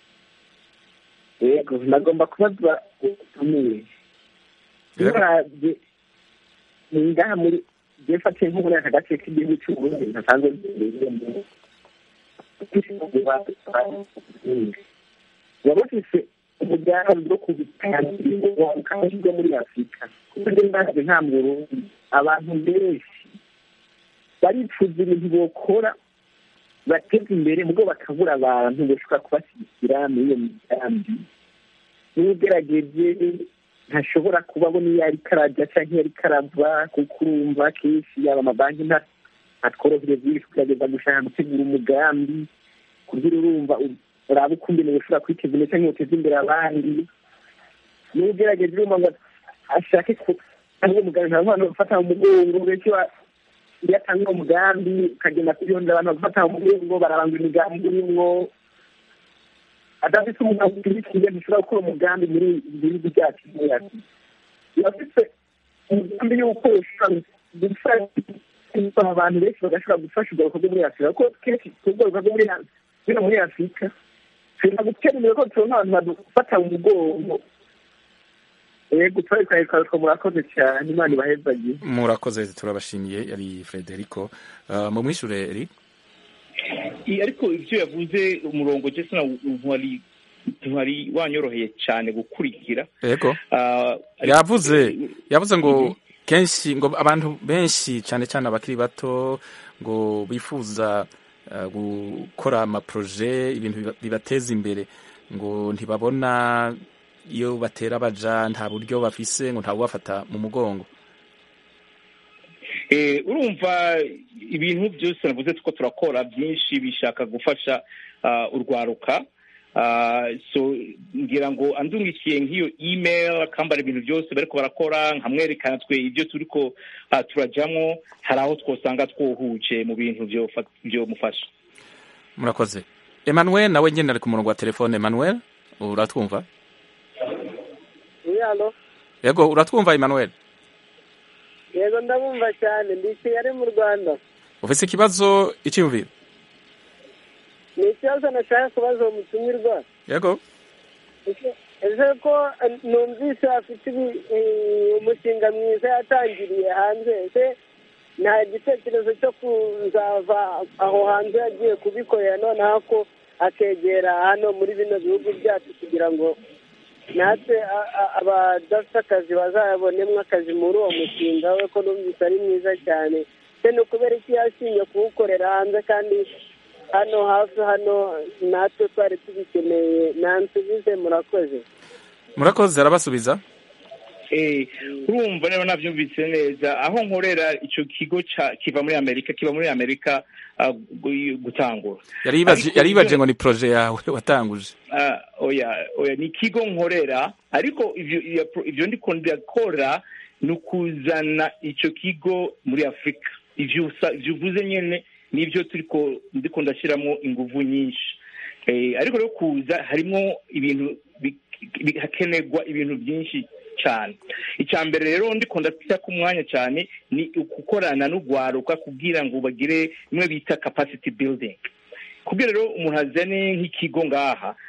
Speaker 4: yego nagomba kubaza utumiye
Speaker 1: Yego.
Speaker 4: uravye ni ngaha muri jefatiye nko muri aka gace k'igihugu cy'uburundi ntasanzwe nziriyemo waba ufise umugambi wo kubitangira kandi bwo muri afurika kuko njye ndaje nta mu burundi abantu benshi baripfuza ibintu bokora bateza imbere mubwo bakabura abantu bashobora kubashyigikira muri iyo migambi n'ugerageje ntashobora kubabona iyo ariko arajya cyangwa iyo ariko arava kuko urumva kenshi yaba amabanki nta- ntatworohereza iyo uri kugerageza gushaka gutegura umugambi kugira urumva u- uraba uko imbere ushobora kwiteza imbere cyangwa uteza imbere abandi niba ugerageje urumva ngo ashake ku cyangwa umugambi nta bantu bafata mu mugongo benshi ba- iyo atanga uwo mugambi ukagenda kuyonda abantu bagufata mu mugongo bararanga imigambi urimwo adafite umugambi ukurikiye ntushobora gukora umugambi muri ibi bihugu byacu muri afurika iyo afite umugambi y'uko ushobora gufasha abantu benshi bagashobora gufasha ubwo bikorwa muri afurika kuko kenshi ubwo bikorwa muri bino muri afurika tushobora gutera imbere ko tubona abantu badufata mu mugongo yego twari twari murakoze cyane imana ibahezagiye
Speaker 1: murakoze turabashimiye yari frederico uh, mu mwishure eri
Speaker 8: I- ariko ivyo yavuze umurongo je sina ntwari ntwari wanyoroheye cyane gukurikira
Speaker 1: yego
Speaker 8: Ah, ariko-
Speaker 1: yavuze yavuze ngo kenshi ngo abantu benshi cyane cyane abakiri bato ngo bifuza uh, gukora amaproje ibintu biba- bibateza imbere ngo ntibabona iyo batera baja nta buryo bafise ngo nta bubafata mu mugongo
Speaker 8: Eh, urumva ibintu byose navuze tuko turakora byinshi bishaka gufasha ah, urwaruka Ah, so ngira ngo andungikiye nk'iyo email akambara ibintu byose bariko barakora nkamwerekana twe ibyo turiko ah, turajamwo hari aho twosanga twohuje mu bintu byofa- byomufasha
Speaker 1: murakoze emmanuel nawe nyine ari ku murongo wa telefone emmanuel uratwumva
Speaker 10: yalo
Speaker 1: yego uratwumva emmanuel
Speaker 10: yego ndabumva cyane ndi i kigali mu rwanda
Speaker 1: ufise ikibazo icyumviro
Speaker 10: ni ikibazo nashaka kubaza uwo mutumirwa
Speaker 1: yego
Speaker 10: Ese- ese ko eh, numvise afite ibi- eh, umushinga mwiza yatangiriye hanze ese nta gitekerezo cyo kuzava aho hanze yagiye kubikorera noneho ko akegera hano muri bino bihugu byacu kugira ngo natwe a- a- abadafite akazi bazabonemo akazi muri uwo mushinga we ko numvise ari mwiza cyane se ni ukubera iki yashinye kuwukorera hanze kandi hano hafi hano natwe twari tubikeneye nansubize murakoze
Speaker 1: murakoze arabasubiza
Speaker 8: Eh, urumva rero navyumvise neza aho nkorera ico kigo ca kiva muri amerika kiva muri amerika ah, gu- gutangura
Speaker 1: yari yibaje-
Speaker 8: Ariko
Speaker 1: yari yibaje
Speaker 8: ivyo-
Speaker 1: ngo ni proje yawe watanguje
Speaker 8: Ah, oya oya ni ikigo nkorera ariko ivyo iya pro- ivyo ndiko ndakora ni ukuzana ico kigo muri afurika ivyo usa- ivyo uvuze nyene nivyo turiko ndiko ndashiramwo inguvu nyinshi eh, ariko rero kuza harimwo ibintu bi- bi- hakenerwa ibintu byinshi cyane icya mbere rero ndiko ndafita ku mwanya cyane ni gukorana n'ugwaruka kugira ngo bagire bimwe bita capacity building kugira rero umuntu azane nk'ikigo ngaha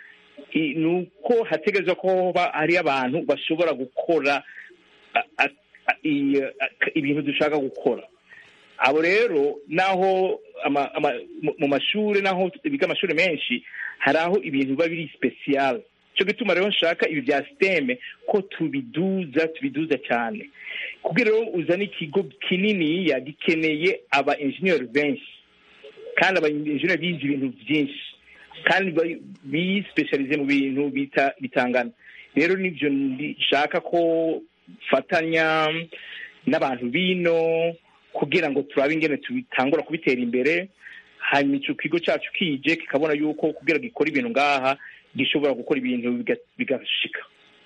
Speaker 8: i- ni uko hategerezwa ko hoba hari abantu bashobora gukora a- a- a- i- a- ibintu dushaka gukora abo rero naho ama- ama- mu- mu mashuri naho biga amashuri menshi hari aho ibintu biba biri special cyo gituma rero nshaka ibi bya siteme ko tubiduza tubiduza cyane kugira rero uzane ikigo kininiya gikeneye aba engineer benshi kandi aba engineer bize ibintu byinshi kandi ba- bispecialize mu bintu bita bitangana rero nibyo nshaka ko fatanya n'abantu bino kugira ngo turabe ingene tubitangura kubitera imbere hanyuma icyo kigo cyacu kije kikabona yuko kugira gikora ibintu ngaha gishobora gukora ibintu biga- bigashika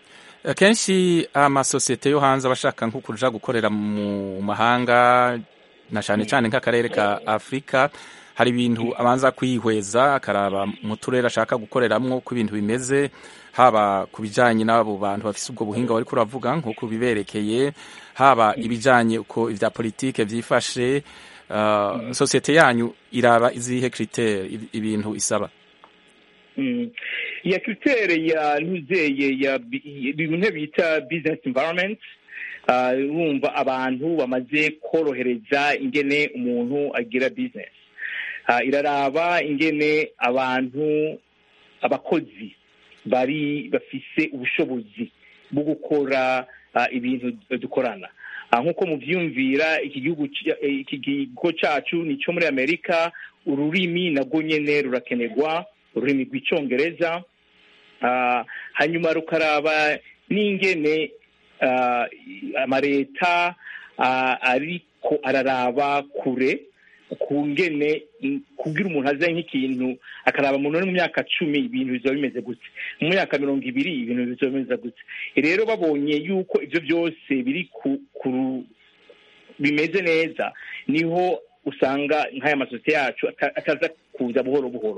Speaker 1: akenshi amasosiyete yo hanze aba ashaka nko kuja gukorera mu mahanga na cyane cyane nk'akarere ka afurika hari ibintu abanza kwihweza akaraba mu turere ashaka gukoreramwo uko ibintu bimeze haba ku bijyanye n'abo bantu bafite ubwo buhinga bari kuravuga nk'uko biberekeye haba ibijyanye uko ibya politike byifashe uh, sosiyete yanyu iraba izihe kritere ibintu isaba
Speaker 8: Mm. iya kritere ya ntuzeye ya bi- bimwe bita business environment uh, wumva abantu bamaze korohereza ingene umuntu agira business uh, iraraba ingene abantu abakozi bari bafise ubushobozi bwo gukora uh, ibintu dukorana uh, nk'uko muvyumvira iki gihugu ci- eh, iki kigo cacu ni cyo muri amerika ururimi nabwo nyene rurakenerwa ururimi rw'icyongereza Ah, hanyuma rukaraba n'ingene ah, amaleta ah, ariko araraba kure ku ngene mm, kugira umuntu aze nk'ikintu akaraba umuntu uri mu myaka cumi ibintu bizoba bimeze gute mu myaka mirongo ibiri ibintu bizoba bimeze gute rero babonye yuko ibyo byose biri ku, ku bimeze neza niho usanga nk'aya masosiyete yacu ata- ataza kuza buhoro buhoro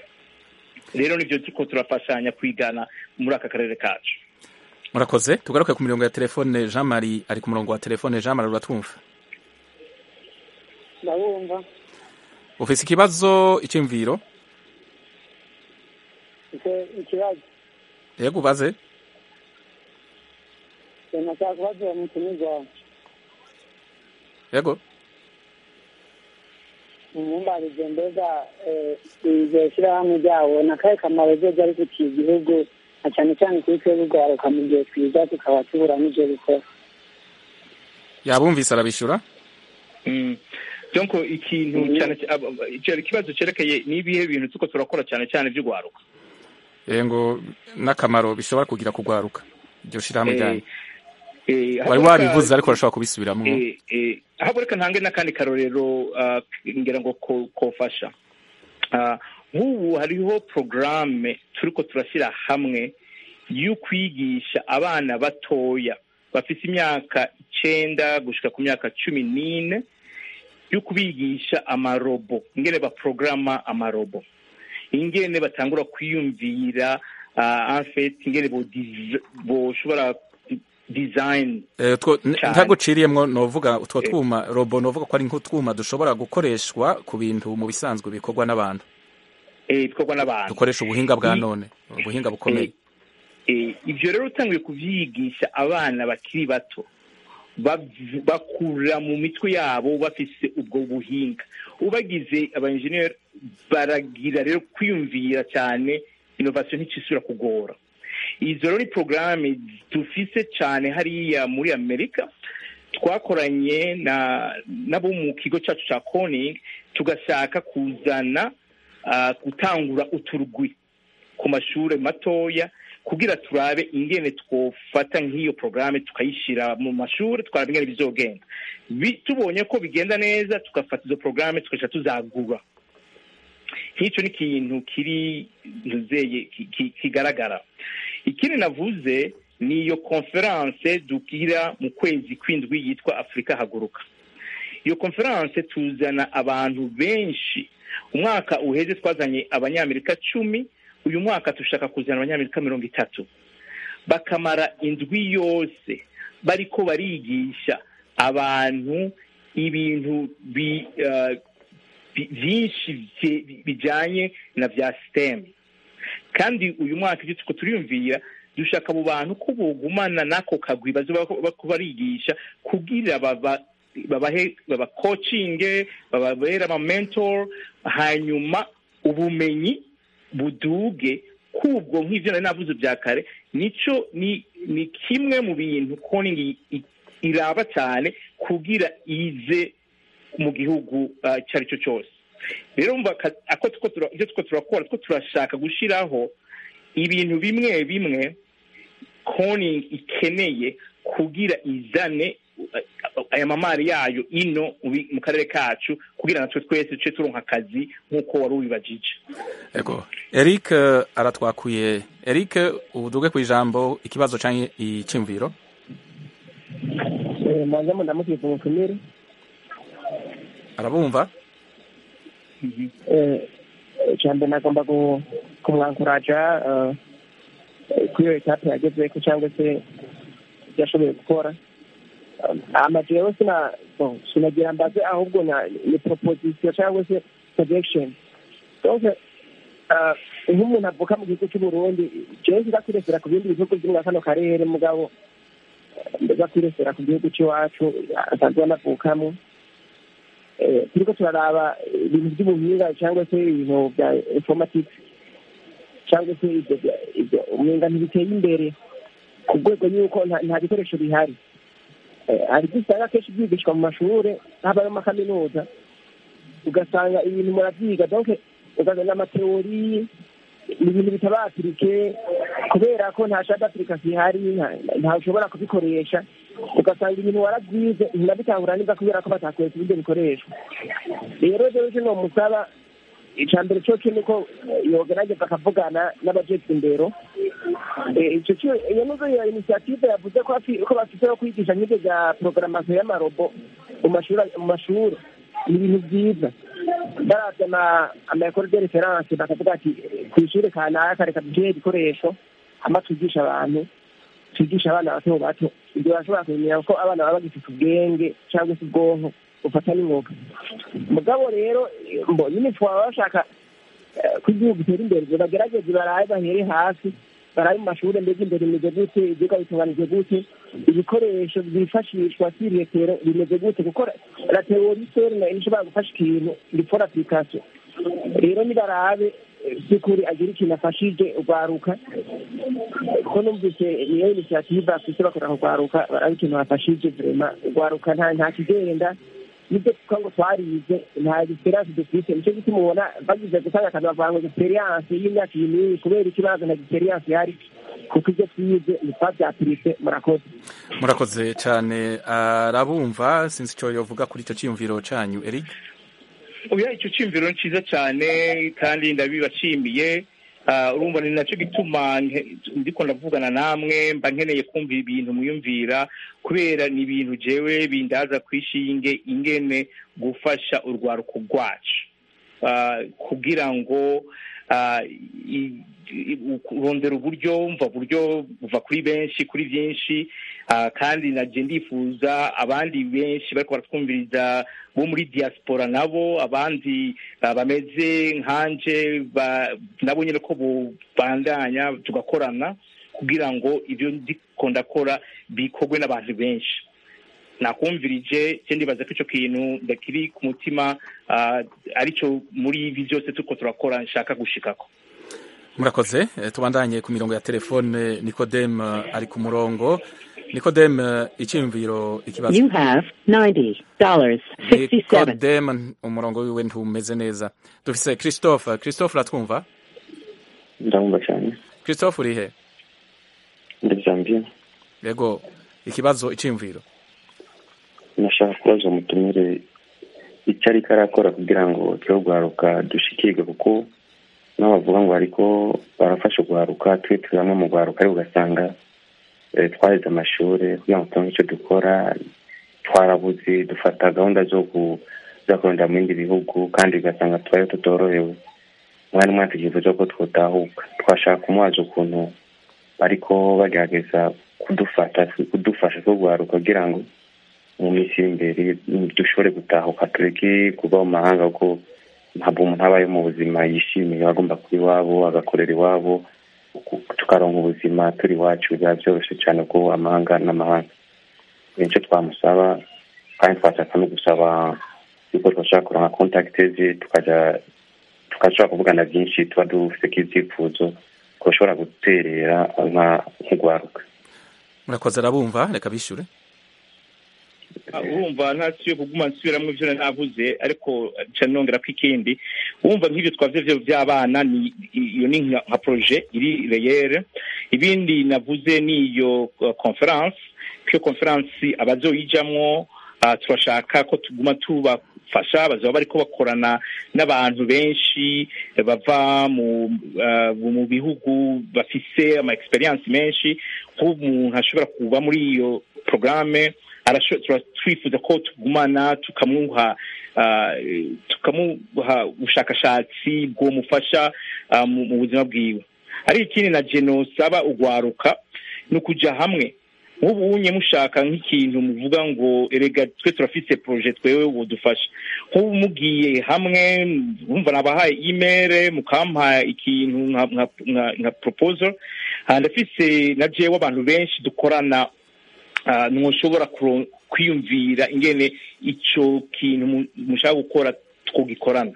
Speaker 8: rero nibyo turiko turafashanya kwigana muri aka karere kacu
Speaker 1: murakoze tugaruke ku mirongo ya telefone jean marie ari ku murongo wa telefone jean marie uratwumva
Speaker 5: ndabumva
Speaker 1: ufise ikibazo icyumviro
Speaker 5: mfite ikibazo
Speaker 1: yego ubaze
Speaker 5: nashaka kubaza uwo mutumirwa
Speaker 1: yego
Speaker 5: umumbarize mbega eh, iryo shyirahamwe ryabo ni akahe kamaro ryo ryari gutiye igihugu na cyane cyane kuri twebwe urwaruka mu gihe twiga tukaba tubura n'ibyo gukora
Speaker 1: yabumvise arabishyura
Speaker 8: Mm. donc ikintu cyane aba- aba- icyo ikibazo cyerekeye n'ibihe bintu tuko turakora cyane cyane by'urwaruka
Speaker 1: ngo n'akamaro bishobora kugira kugwaruka iryo shirahamwe
Speaker 8: Eh,
Speaker 1: ryanyu
Speaker 8: eh,
Speaker 1: wari
Speaker 8: haboneka-
Speaker 1: wabivuze ariko urashobora kubisubiramwo
Speaker 8: Eh, eh, haboneka ntange n'akandi karorero ah, ngira ngo ko- kofasha Ah, nk'ubu hariho porogaramu turiko turashyira hamwe yo kwigisha abana batoya bafite imyaka icenda gushika ku myaka cumi n'ine yo kubigisha amarobo ingene baporogaramu amarobo ingene batangura kwiyumvira uh, enfet ingene bo diz- boshobora design
Speaker 1: Eh, two- n-
Speaker 8: cyane.
Speaker 1: ntaguciriyemwo novuga utwo
Speaker 8: Eh.
Speaker 1: twuma robo novuga ko ari nk'utwuma dushobora gukoreshwa ku bintu mu bisanzwe bikorwa n'abantu
Speaker 8: eh, bikorwa n'abantu
Speaker 1: dukoresha ubuhinga bwa
Speaker 8: I-
Speaker 1: none ubuhinga bukomeye
Speaker 8: Eh, ibyo rero utangiye kuvyigisha abana bakiri bato bav- bakura mu mitwe yabo bafise ubwo buhinga ubagize abaenjeniyeri baragira rero kwiyumvira cyane innovation nticisubira kugora izo rero ni porogaramu dufise cyane hariya muri amerika twakoranye na nabo mu kigo cyacu cya koning tugashaka kuzana ah, gutangura uturugwi ku mashuri matoya kugira turabe ingene twofata nk'iyo porogaramu tukayishyira mu mashuri twaraba ingene bizogenda Bi- tubonye ko bigenda neza tugafata izo porogaramu tugaca tuzagura nk'icyo ni ikintu kiri ntuzeye ki- ki- kigaragara ikindi navuze ni iyo konferanse dugira mu kwezi kw'indwi yitwa afurika haguruka iyo konferanse tuzana abantu benshi umwaka uheze twazanye abanyamerika cumi uyu mwaka dushaka kuzana abanyamerika mirongo itatu bakamara indwi yose bariko barigisha abantu ibintu bi, uh, bi- byinshi bye- bijanye na bya sitemu kandi uyu mwaka ibyo tuko turiyumvira dushaka abo bantu ko bogumana n'ako kagwi baza barigisha kugira baba babahe babakocinge bababere ama mentor hanyuma ubumenyi buduge kubwo nk'ivyo nari navuze bya kare nico ni ni kimwe mu bintu koning iraba cyane kugira ize mu gihugu icyo ari cyo cyose rero mva ako ibyo two turakora two turashaka gushyiraho ibintu bimwe bimwe koning ikeneye kugira izane aya mamari yayo ino mu karere kacu kugira natwe twese duce turonka akazi nk'uko wari ubibajije
Speaker 1: ego eric aratwakuye eric uduge ku ijambo ikibazo cyangwa icyumviro
Speaker 4: mwanza ndamukije umutumire
Speaker 1: arabumva
Speaker 4: cyambere nagomba kumwankuraja kuri iyo etape yagezeko cyangwa se ibyo ashoboye gukora amajewe sina sinagira mbaze ahubwo ni proposition cyangwa se projection donc nk'umuntu avuka mu gihugu cy'uburundi jewe nza kwiresera ku bindi bihugu byo muri kano karere mugabo ndaza kwiresera ku gihugu cy'iwacu asanzwe anavukamo turiko turaraba ibintu by'ubuhinga cyangwa se ibintu bya informatics cyangwa se ibyo umenga ntibiteye imbere ku rwego y'uko nta bikoresho bihari hari ibyo usanga akenshi byigishwa mu mashuri habayo amakaminuza ugasanga ibintu muravyiga donc ugasanga amateori ni ibintu bitabapirike kubera ko nta shada application ihari ntawe ushobora kubikoresha ugasanga ibintu warabyize ntinabitahura neza kubera ko batakwereka ibyo bikoreshwa rero rero kino musaba icya mbere cyo ni uko yogerageza akavugana n'abajejwe indero iyo nizo iyo inisiyative yavuze ko bafite yo kwigisha nk'ibyo bya porogaramasiyo y'amarobo mu mashuri ni ibintu byiza barazana amayekoro de referanse bakavuga ati ku ishuri kanaka reka duhe ibikoresho hama twigisha abantu twigisha abana bato bato ibyo barashobora kumenya ko abana baba bagifite ubwenge cyangwa se ubwonko bufata n'umwuga mugabo rero mbo nyine twaba bashaka ko igihugu gitera imbere bagerageze baraye bahere hasi baraye mu mashuri mbega imbere bimeze gute ibyuga bitunganije gute ibikoresho byifashishwa siretero bimeze gute kuko la teori seri nayo ishobora gufasha ikintu gikora application rero nibarabe by'ukuri agira ikintu afashije urwaruka kuko numvise niyo inisiyative afise bakora kurwaruka barabe ikintu bafashije vrema urwaruka nta kigenda nibyo kuko ngo twarize nta experience dufite nicyo gituma ubona bagize gutanga akantu bavuga ngo experience y'imyaka iyi n'iyi kubera ikibazo nta experience ihari kuko ibyo twize ntitwabyapirise murakoze
Speaker 1: murakoze cyane arabumva sinzi icyo yovuga kuri icyo cyiyumviro cyanyu eric
Speaker 8: oya icyo cyiyumviro ni cyiza cyane kandi ndabibashimiye urumva ni nacyo gituma ndiko ndavugana namwe mba nkeneye kumva ibintu mwiyumvira kubera ni ibintu jewe bindaza kwishinge ingene gufasha urwaruko rwacu kugira ngo urondera uburyo mva buryo buva kuri benshi kuri byinshi kandi naje ndifuza abandi benshi bariko baratwumviriza bo muri diaspora nabo abandi bameze nkanje nabo nyine ko bandanya tugakorana kugira ngo ibyo ndiko ndakora bikorwe n'abantu benshi nakumvirije cyo ndibaza ko icyo kintu ndakiri ku mutima aricyo muri ibi byose turiko turakora nshaka gushikako
Speaker 1: murakoze tubandanye ku mirongo ya telefone nikodemu ari ku murongo nikodemu icyiyumviro ikibazo
Speaker 11: You have ninety dollars sixty seven.
Speaker 1: nikodemu umurongo wiwe ntumeze neza dufise christophe christophe uratwumva
Speaker 9: ndabumva cyane
Speaker 1: christophe uri he
Speaker 9: ndi zambia
Speaker 1: yego ikibazo icyiyumviro
Speaker 9: nashaka kubaza umutumire icyo ariko arakora kugira ngo twe rwaruka dushikirwe kuko nabo bavuga ngo ariko barafasha urwaruka twe turi bamwe mu rwaruka ariko ugasanga twarize amashuri kugira ngo tubone icyo dukora twarabuze dufata gahunda zo kuzakorera mu bindi bihugu kandi ugasanga tubayo tutorohewe umwanya umwe tukifuza ko twutahuka twashaka kumubaza ukuntu ariko bagerageza kudufata kudufasha turwaruka kugira ngo mu minsi iri imbere dushobore gutahuka tureke kuba mu mahanga kuko
Speaker 12: ntabwo umuntu abaye mu buzima yishimiye aba agomba kuba iwabo agakorera iwabo tukaronka ubuzima turi iwacu biba byoroshye cyane ubwo amahanga n'amahanga nicyo twamusaba kandi twashaka no gusaba yuko twashaka kuronka kontakite ze tukajya tukashobora kuvugana byinshi tuba dufite k'ibyifuzo ko bashobora guterera nk'urwaruka
Speaker 1: murakoze arabumva reka bishyure
Speaker 8: urumva ntasiyo kuguma nsubiramo ibyo navuze ariko nca nongera ko ikindi wumva nk'ibyo twavuze by'abana ni iyo ni nka proje iri reyere ibindi navuze ni iyo conference iyo conference abazoyijamwo turashaka ko tuguma tubafasha bazaba bariko bakorana n'abantu benshi bava mu mu bihugu bafise ama experience menshi nk'umuntu ashobora kuba muri iyo programme twifuza ko tugumana tukamuha tukamuha ubushakashatsi bwomufasha mu buzima bwiwe ari ikindi na genosaba ugwaruka ni ukuja hamwe nk'ubu unye mushaka nk'ikintu muvuga ngo erega twe turafise proje twewe wodufasha nk'ubu mugiye hamwe wumva nabahaye email mukampa ikintu nka proposal ndafise na jewe abantu benshi dukorana ntushobora kwiyumvira ingene icyo kintu mushaka gukora twogikorana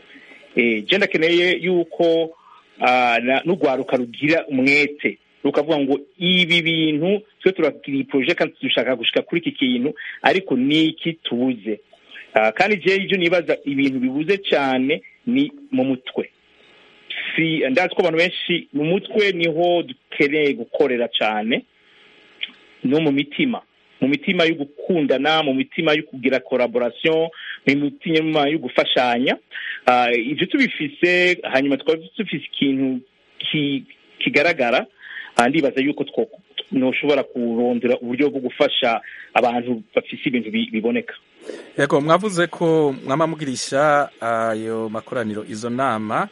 Speaker 8: je ndakeneye yuko n'urwaruka rugira umwete rukavuga ngo ibi bintu twe turagira iyi poroje kandi dushaka gushika kuri iki kintu ariko niki tubuze kandi je ibyo nibaza ibintu bibuze cyane ni mu mutwe si ndazi ko abantu benshi mu mutwe niho dukeneye gukorera cyane no mu mitima mu mitima yo gukundana mu mitima yo kugira collaboration mu mitima yo gufashanya ibyo tubifise hanyuma twaba dufise ikintu kigaragara ndibaza yuko ntushobora kurondera uburyo bwo gufasha abantu bafise ibintu biboneka
Speaker 1: yego mwavuze ko mwama mugirisha ayo makoraniro izo nama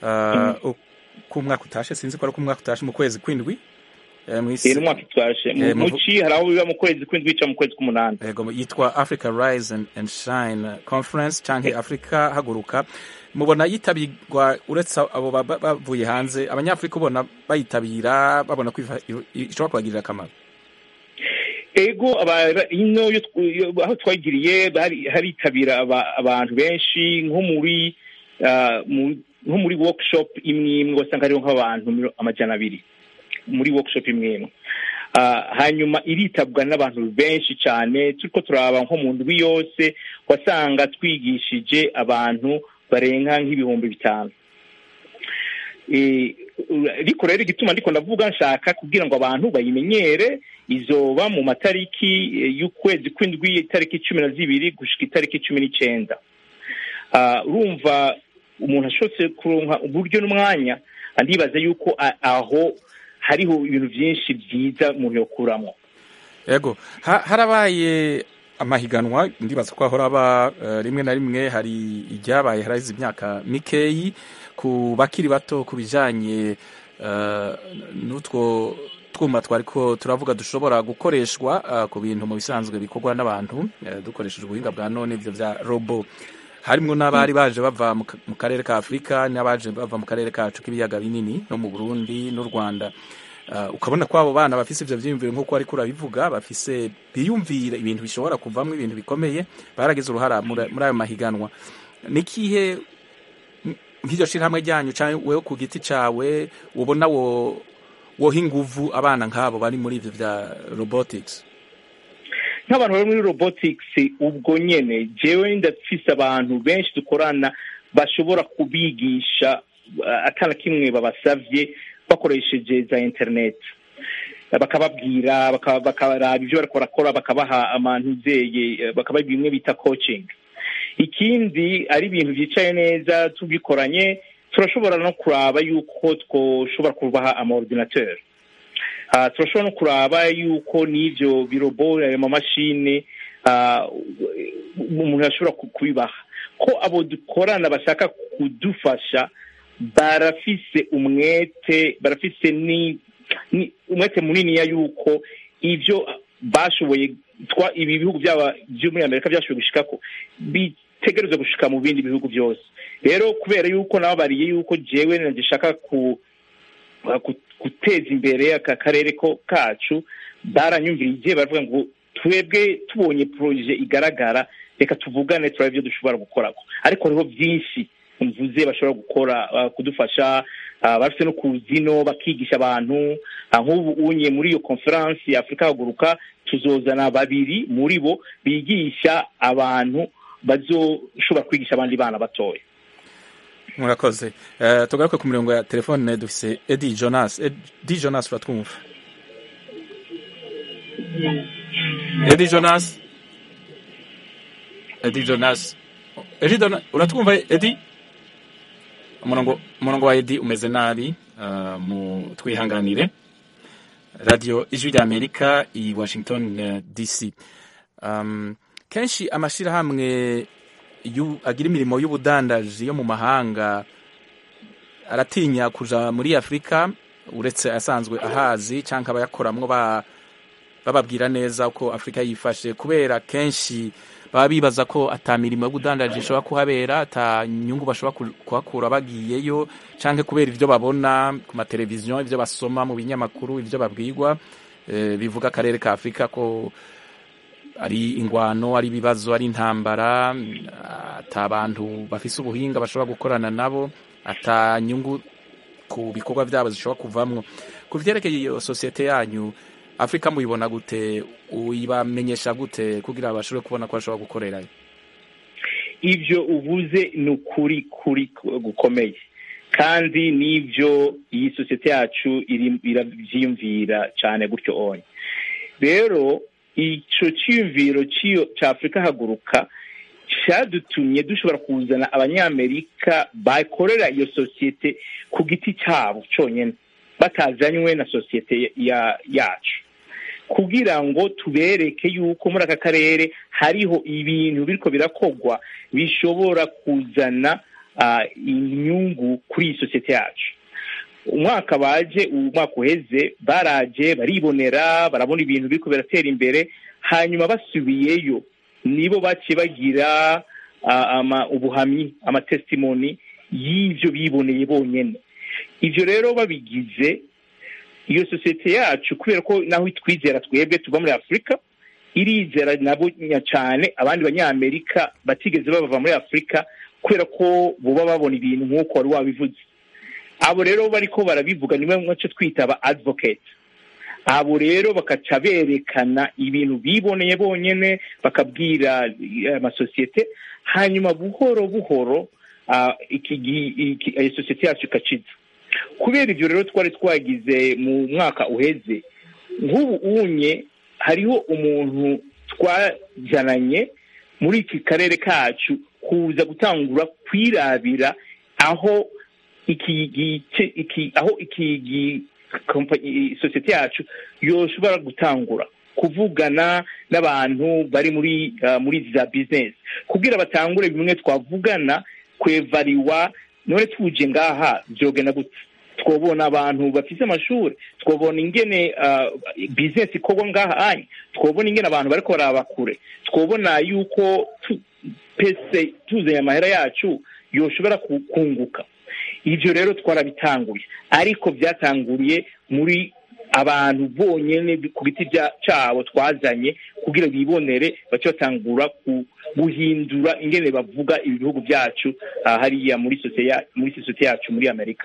Speaker 1: ku mwaka utashe sinzi ko ari ku mwaka utashe mu kwezi kw'indwi
Speaker 8: ni umwaka utashe muci hari aho biba mu kwezi kw'indwi cyangwa mu kwezi k'umunani
Speaker 1: yego yitwa africa rise and shine conference cyangwa africa haguruka mubona yitabirwa uretse abo bavuye hanze abanyafurika ubona bayitabira babona ko ishobora kubagirira akamaro
Speaker 8: ego ino aho twagiriye haritabira abantu benshi nko muri nko muri workshop imwe imwe wasanga hariho nk'abantu amajana abiri muri workshop imwe imwe hanyuma iritabwa n'abantu benshi cyane turiko turaba nko mu ndwi yose wasanga twigishije abantu barenga nk'ibihumbi bitanu ariko rero igituma ndiko ndavuga nshaka kugira ngo abantu bayimenyere izoba mu matariki y'ukwezi kw'indwi itariki cumi na zibiri gushika itariki cumi n'icenda urumva umuntu ashobotse kuronka uburyo n'umwanya ndibaza yuko aho hariho ibintu byinshi byiza umuntu yokuramo
Speaker 1: yego harabaye amahiganwa ndibaza ko ahora aba rimwe na rimwe hari iryabaye harahize imyaka mikeyi ku bakiri bato ku bijyanye n'utwo twuma twari ko turavuga dushobora gukoreshwa ku bintu mu bisanzwe bikorwa n'abantu dukoresheje ubuhinga bwa none ibyo bya robo harimo n'abari baje bava mu karere ka afurika n'abaje bava mu karere kacu k'ibiyaga binini no mu burundi n'u rwanda ukabona ko abo bana bafise ibyo byiyumviro nk'uko ariko urabivuga bafise biyumvira ibintu bishobora kuvamo ibintu bikomeye baragize uruhara muri ayo mahiganwa n'ikihe nk'iryo shyirahamwe ryanyu cyangwa wowe ku giti cyawe ubona woha inguvu abana nk'abo bari muri ibyo bya robotics
Speaker 8: nk'abantu bari muri robotics ubwo nyine jewe ndafise abantu benshi dukorana bashobora kubigisha atana kimwe babasavye bakoresheje za interineti bakababwira bakaraba ibyo bariko barakora bakabaha amantuzeye bakabaha bimwe bita coaching ikindi ari ibintu byicaye neza tubikoranye turashobora no kuraba yuko twoshobora kubaha amaordinateur turashobora no kuraba yuko n'ivyo birobo ayo mamashini umuntu ashobora kubibaha ko abo dukorana bashaka kudufasha barafise umwete barafise ni umwete muniniya yuko ivyo bashoboye ibi bihugu byaba byo muri amerika byashoboye gushikako itegerezwa gushika mu bindi bihugu byose rero kubera yuko nababariye yuko jewe nagishaka ku guteza imbere aka karere ko kacu baranyumvirije baravuga ngo twebwe tubonye poroje igaragara reka tuvugane turabe ibyo dushobora gukora ariko hariho byinshi mvuze bashobora gukora kudufasha bafite no kuzino bakigisha abantu nk'ubu unye muri iyo konferansi ya afurika haguruka tuzozana babiri muri bo bigisha abantu bazoshobora kwigisha abandi bana batoya
Speaker 1: murakoze tugaruke ku mirongo ya telefone dufise edi jonas edi jonas uratwumva edi jonas edi jonas edi uratwumva edi umurongo umurongo wa edi umeze nabi mu twihanganire radiyo ijwi rya amerika i washington dc kenshi amashyirahamwe agira imirimo y'ubudandaji yo mu mahanga aratinya kuja muri afurika uretse asanzwe ahazi cyangwa abayakoramwo bababwira neza uko afurika yifashe kubera kenshi baba bibaza ko ata mirimo y'ubudandaji ishobora kuhabera ata nyungu bashobora kuhakura bagiyeyo cyangwa kubera ibyo babona ku mateleviziyo ibyo basoma mu binyamakuru ibyo babwirwa bivuga akarere ka afurika ko ari ingwano ari ibibazo ari intambara ata abantu bafise ubuhinga bashobora gukorana nabo ata nyungu ku bikorwa byabo zishobora kuvamwo ku vyerekeye iyo sosiyete yanyu afurika muyibona gute uyibamenyesha gute kugira bashobore kubona ko bashobora gukorerayo
Speaker 8: ibyo uvuze ni ukuri kuri gukomeye kandi n'ibyo iyi sosiyete yacu irabyiyumvira cyane gutyo onye rero icyo cyiyumviro cya afurika haguruka cyadutumye dushobora kuzana abanyamerika bakorera iyo sosiyete ku giti cyabo cyonyine batazanywe na sosiyete yacu kugira ngo tubereke yuko muri aka karere hariho ibintu biriko birakogwa bishobora kuzana inyungu kuri iyi sosiyete yacu umwaka baje umwaka uheze baraje baribonera barabona ibintu biriko biratera imbere hanyuma basubiyeyo nibo baciye bagira ubuhamyi amatesitimoni y'ibyo biboneye bonyine ibyo rero babigize iyo sosiyete yacu kubera ko naho twizera twebwe tuva muri afurika irizera nabo cyane abandi banyamerika batigeze bava muri afurika kubera ko buba babona ibintu nk'uko wari wabivuze abo rero bariko barabivuga niwe mwaco twita aba advocate abo rero bakaca berekana ibintu biboneye bonyene bakabwira amasosiyete hanyuma buhoro buhoro iyo sosiyete yacu ikaciza kubera ibyo rero twari twagize mu mwaka uheze nk'ubu unye hariho umuntu twajyananye muri iki karere kacu kuza gutangura kwirabira aho iki gice iki aho iki sosiyete yacu yoshobora gutangura kuvugana n'abantu bari muri muri za bizinesi kugira batangure bimwe twavugana kwevariwa none tuje ngaha byogenda gute twabona abantu bafite amashuri twabona ingene bizinesi ikorwa ngaha anye twabona ingene abantu bariko baraba kure twabona yuko pese tuzanye amahera yacu yoshobora kunguka ibyo rero twarabitanguye ariko byatanguriye muri abantu bonyine ku biti cyabo twazanye kugira bibonere bace batangura guhindura ingene bavuga ibihugu byacu hariya muri sosiyete yacu muri amerika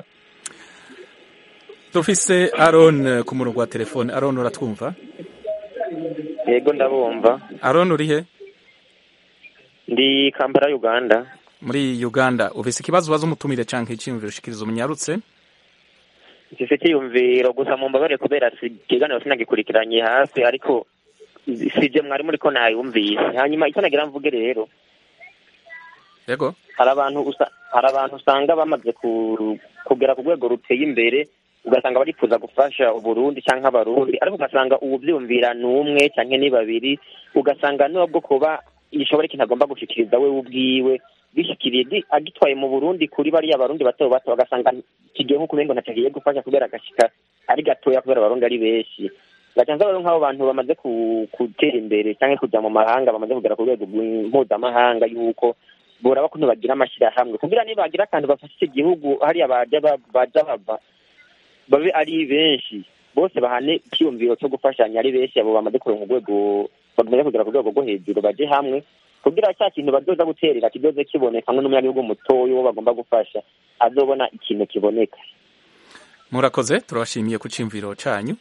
Speaker 1: dufise aron ku murongo wa telefone aron uratwumva
Speaker 9: yego ndabumva
Speaker 1: aron uri he
Speaker 9: ndi kampala uganda
Speaker 1: muri uganda ufise ikibazo ubaza umutumire canke icyiyumviro ushikiriza umunyarutse
Speaker 9: mfise icyiyumviro gusa mu mbabare kubera ikiganiro sinagikurikiranye hafi ariko sije mwari muriko nayumvise hanyuma icyo nagira mvuge rero
Speaker 1: yego
Speaker 9: hari abantu hari abantu usanga bamaze kugera ku rwego ruteye imbere ugasanga barifuza gufasha uburundi cyangwa abarundi ariko ugasanga ububyumvira ni umwe cyangwa ni babiri ugasanga nubwo kuba gishobora ikintu agomba gushikiriza we ubwiwe bishikiriye agitwaye mu burundi kuri bariya barundi bato bato bagasanga kigiye nko kubengo ntacyo agiye gufasha kubera agashika ari gatoya kubera abarundi ari benshi gacanza rero nk'abo bantu bamaze gutera imbere cyangwa kujya mu mahanga bamaze kugera ku rwego mpuzamahanga y'uko boraba kuntu bagira amashyirahamwe kugira niba bagira akantu bafashe igihugu hariya baja ba- baja bava babe ari benshi bose bahane icyiyumviro cyo gufashanya ari benshi abo bamaze kuronka urwego bamaze kugera ku rwego rwo hejuru baje hamwe kugira cya kintu bazoza guterera kizoze kiboneka hamwe n'umunyagihugu mutoya uwo bagomba gufasha azobona ikintu kiboneka
Speaker 1: murakoze turabashimiye ku cyumviro cyanyu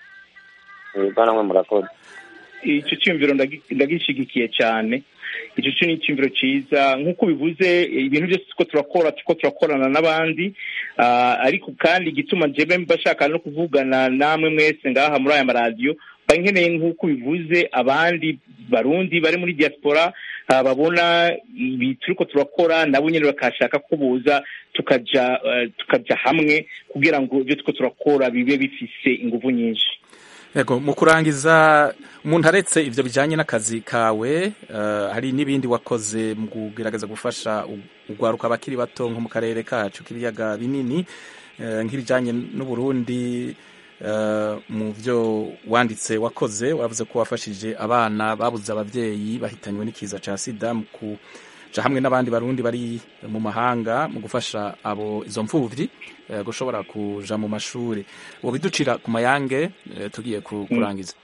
Speaker 9: yego namwe murakoze
Speaker 8: icyo cyumviro ndagi- ndagishigikiye cyane icyo cyo ni icyumviro cyiza nk'uko bivuze ibintu byose tuko turakora tuko turakorana n'abandi ah, ariko kandi igituma njyewe mbashaka no kuvugana namwe mwese ngaha muri aya maradiyo mba nkeneye nk'uko bivuze abandi barundi bari muri diaspora ah, babona ibi turiko turakora nabo nyine bakashaka ko boza tukaja eh, tukaja hamwe kugira ngo ibyo turiko turakora bibe bifise inguvu nyinshi
Speaker 1: yego mu kurangiza umuntu aretse ibyo bijyanye n'akazi kawe eh, hari n'ibindi wakoze mu kugerageza gufasha u- urwaruka abakiri bato nko mu karere kacu k'ibiyaga binini eh, nk'ibijyanye n'uburundi eh, mu byo wanditse wakoze wavuze ko wafashije abana babuze ababyeyi bahitanywe n'ikiza cya sida mu kuja hamwe n'abandi barundi bari mu mahanga mu gufasha abo izo mfuvyi eh, gushobora kuja mu mashuri wobiducira ku mayange eh, tugiye ku- kurangiza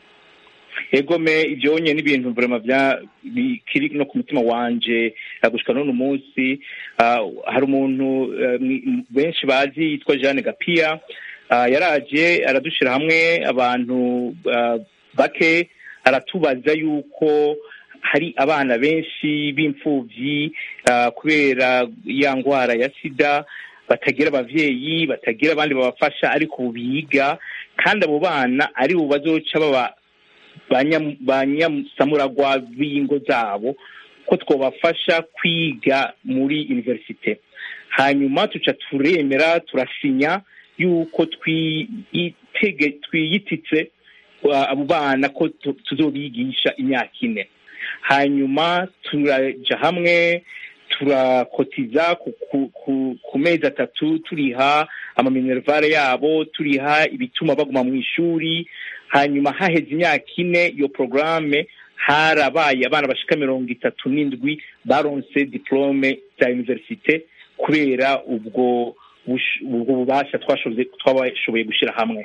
Speaker 8: egome ibyo nye n'ibintu vrema bya bikiri no ku mutima wanje eh, gushika n'uno munsi Ah, hari umuntu eh, mwi- benshi bazi yitwa Jeanne Gapia Ah, yaraje aradushira hamwe abantu ah, bake aratubaza yuko hari abana benshi b'imfuvyi ah, kubera ya ngwara ya sida batagira abavyeyi batagira abandi babafasha ariko biga kandi abo bana ari bo bazoca baba banya- banyasamuragwa b'ingo zabo ko twabafasha kwiga muri universite hanyuma tuca turemera turasinya yuko twiyitege- twiyititse uh, abo bana ko tu- tuzobigisha imyaka ine hanyuma turaja hamwe turakotiza ku, ku, ku, ku mezi atatu turiha amaminervare yabo turiha ibituma baguma mu ishuri hanyuma haheze imyaka ine iyo porogaramu harabaye abana bashika mirongo itatu n'indwi baronse diplome za universite kubera ubwo bush- ubwo bubasha twashoboye twabashoboye gushyira hamwe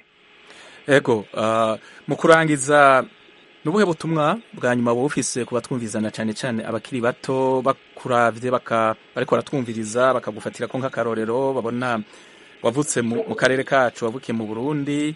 Speaker 1: ego ah, mu kurangiza ni ubuhe butumwa bwa nyuma buba bufise ku batwumvizana cyane cyane abakiri bato bakuravye baka bariko baratwumviriza bakagufatira ko nk'akarorero babona wavutse mu mu karere kacu wavukiye mu burundi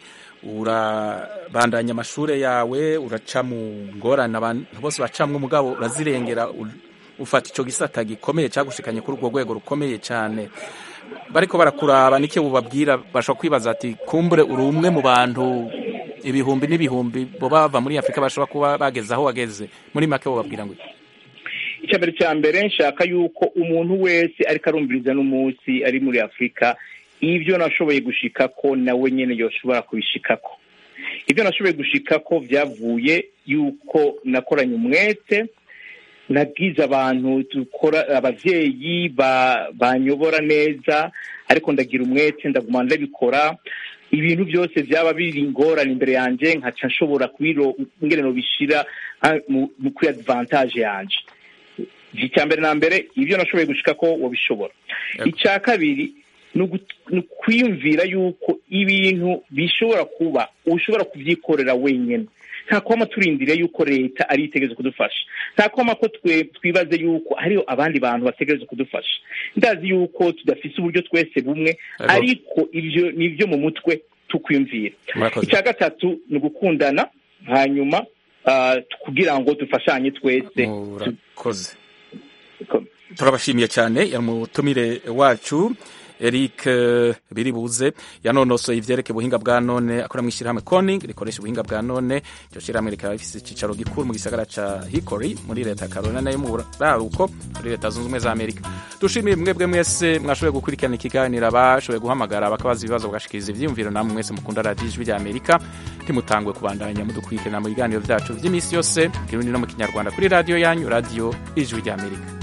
Speaker 1: urabandanya amashure yawe uraca mu ngorane abantu bose bacamwe umugabo urazirengera u- ufata ico gisata gikomeye cagushikanye kuri urwo rwego rukomeye cyane bariko barakuraba nike bubabwira bashobora kwibaza ati kumbure uri umwe mu bantu ibihumbi n'ibihumbi bo bava muri afurika bashobora kuba bageze aho wageze muri make bubabwira ngo iki?
Speaker 8: icya mbere cya mbere nshaka yuko umuntu wese ariko arumviriza n'umunsi ari muri afurika ibyo nashoboye gushikako nawe nyine yoshobora kubishikako ibyo nashoboye gushikako byavuye yuko nakoranye umwete nabwize abantu dukora abavyeyi ba- banyobora neza ariko ndagira umwete ndaguma ndabikora ibintu byose byaba biri ingorane imbere yanjye nkaca nshobora kubiro ngene nobishira ah, mu- mu- kuri advantage yanje icya mbere na mbere ibyo nashoboye gushika ko wabishobora icya kabiri ni ugu- ni ukwiyumvira yuko ibintu bishobora kuba ushobora kubyikorera wenyine nta kwama turindire yuko leta ari itegereje kudufasha nta kwama ko twe twibaze yuko hariho abandi bantu bategereje kudufasha ndazi yuko tudafise uburyo twese bumwe
Speaker 1: Ego.
Speaker 8: ariko ibyo ni ibyo mu mutwe tukwiyumvira
Speaker 1: Murakoze.
Speaker 8: icya gatatu ni ugukundana hanyuma ah, kugira ngo dufashanye twese
Speaker 1: murakoze turabashimiye cyane yari umutumire wacu Eric eh, Biribuze yanonosoye ivyerekeye ubuhinga bwa none akora mu ishyirahamwe Koning rikoresha ubuhinga bwa none iryo shyirahamwe rikaba rifise icicaro gikuru mu gisagara ca Hickory muri leta ya Carolina yo mu buraruko muri leta zunze ubumwe za Amerika dushimiye mwebwe mwese mwashoboye gukurikirana ikiganiro abashoboye guhamagara bakabaza ibibazo bagashikiriza ivyiyumviro namwe mwese mukunda radiyo ijwi rya Amerika ntimutangwe kubandanya mudukurikirana mu biganiro vyacu vy'iminsi yose mu kirundi no mu kinyarwanda kuri radiyo yanyu radiyo ijwi rya Amerika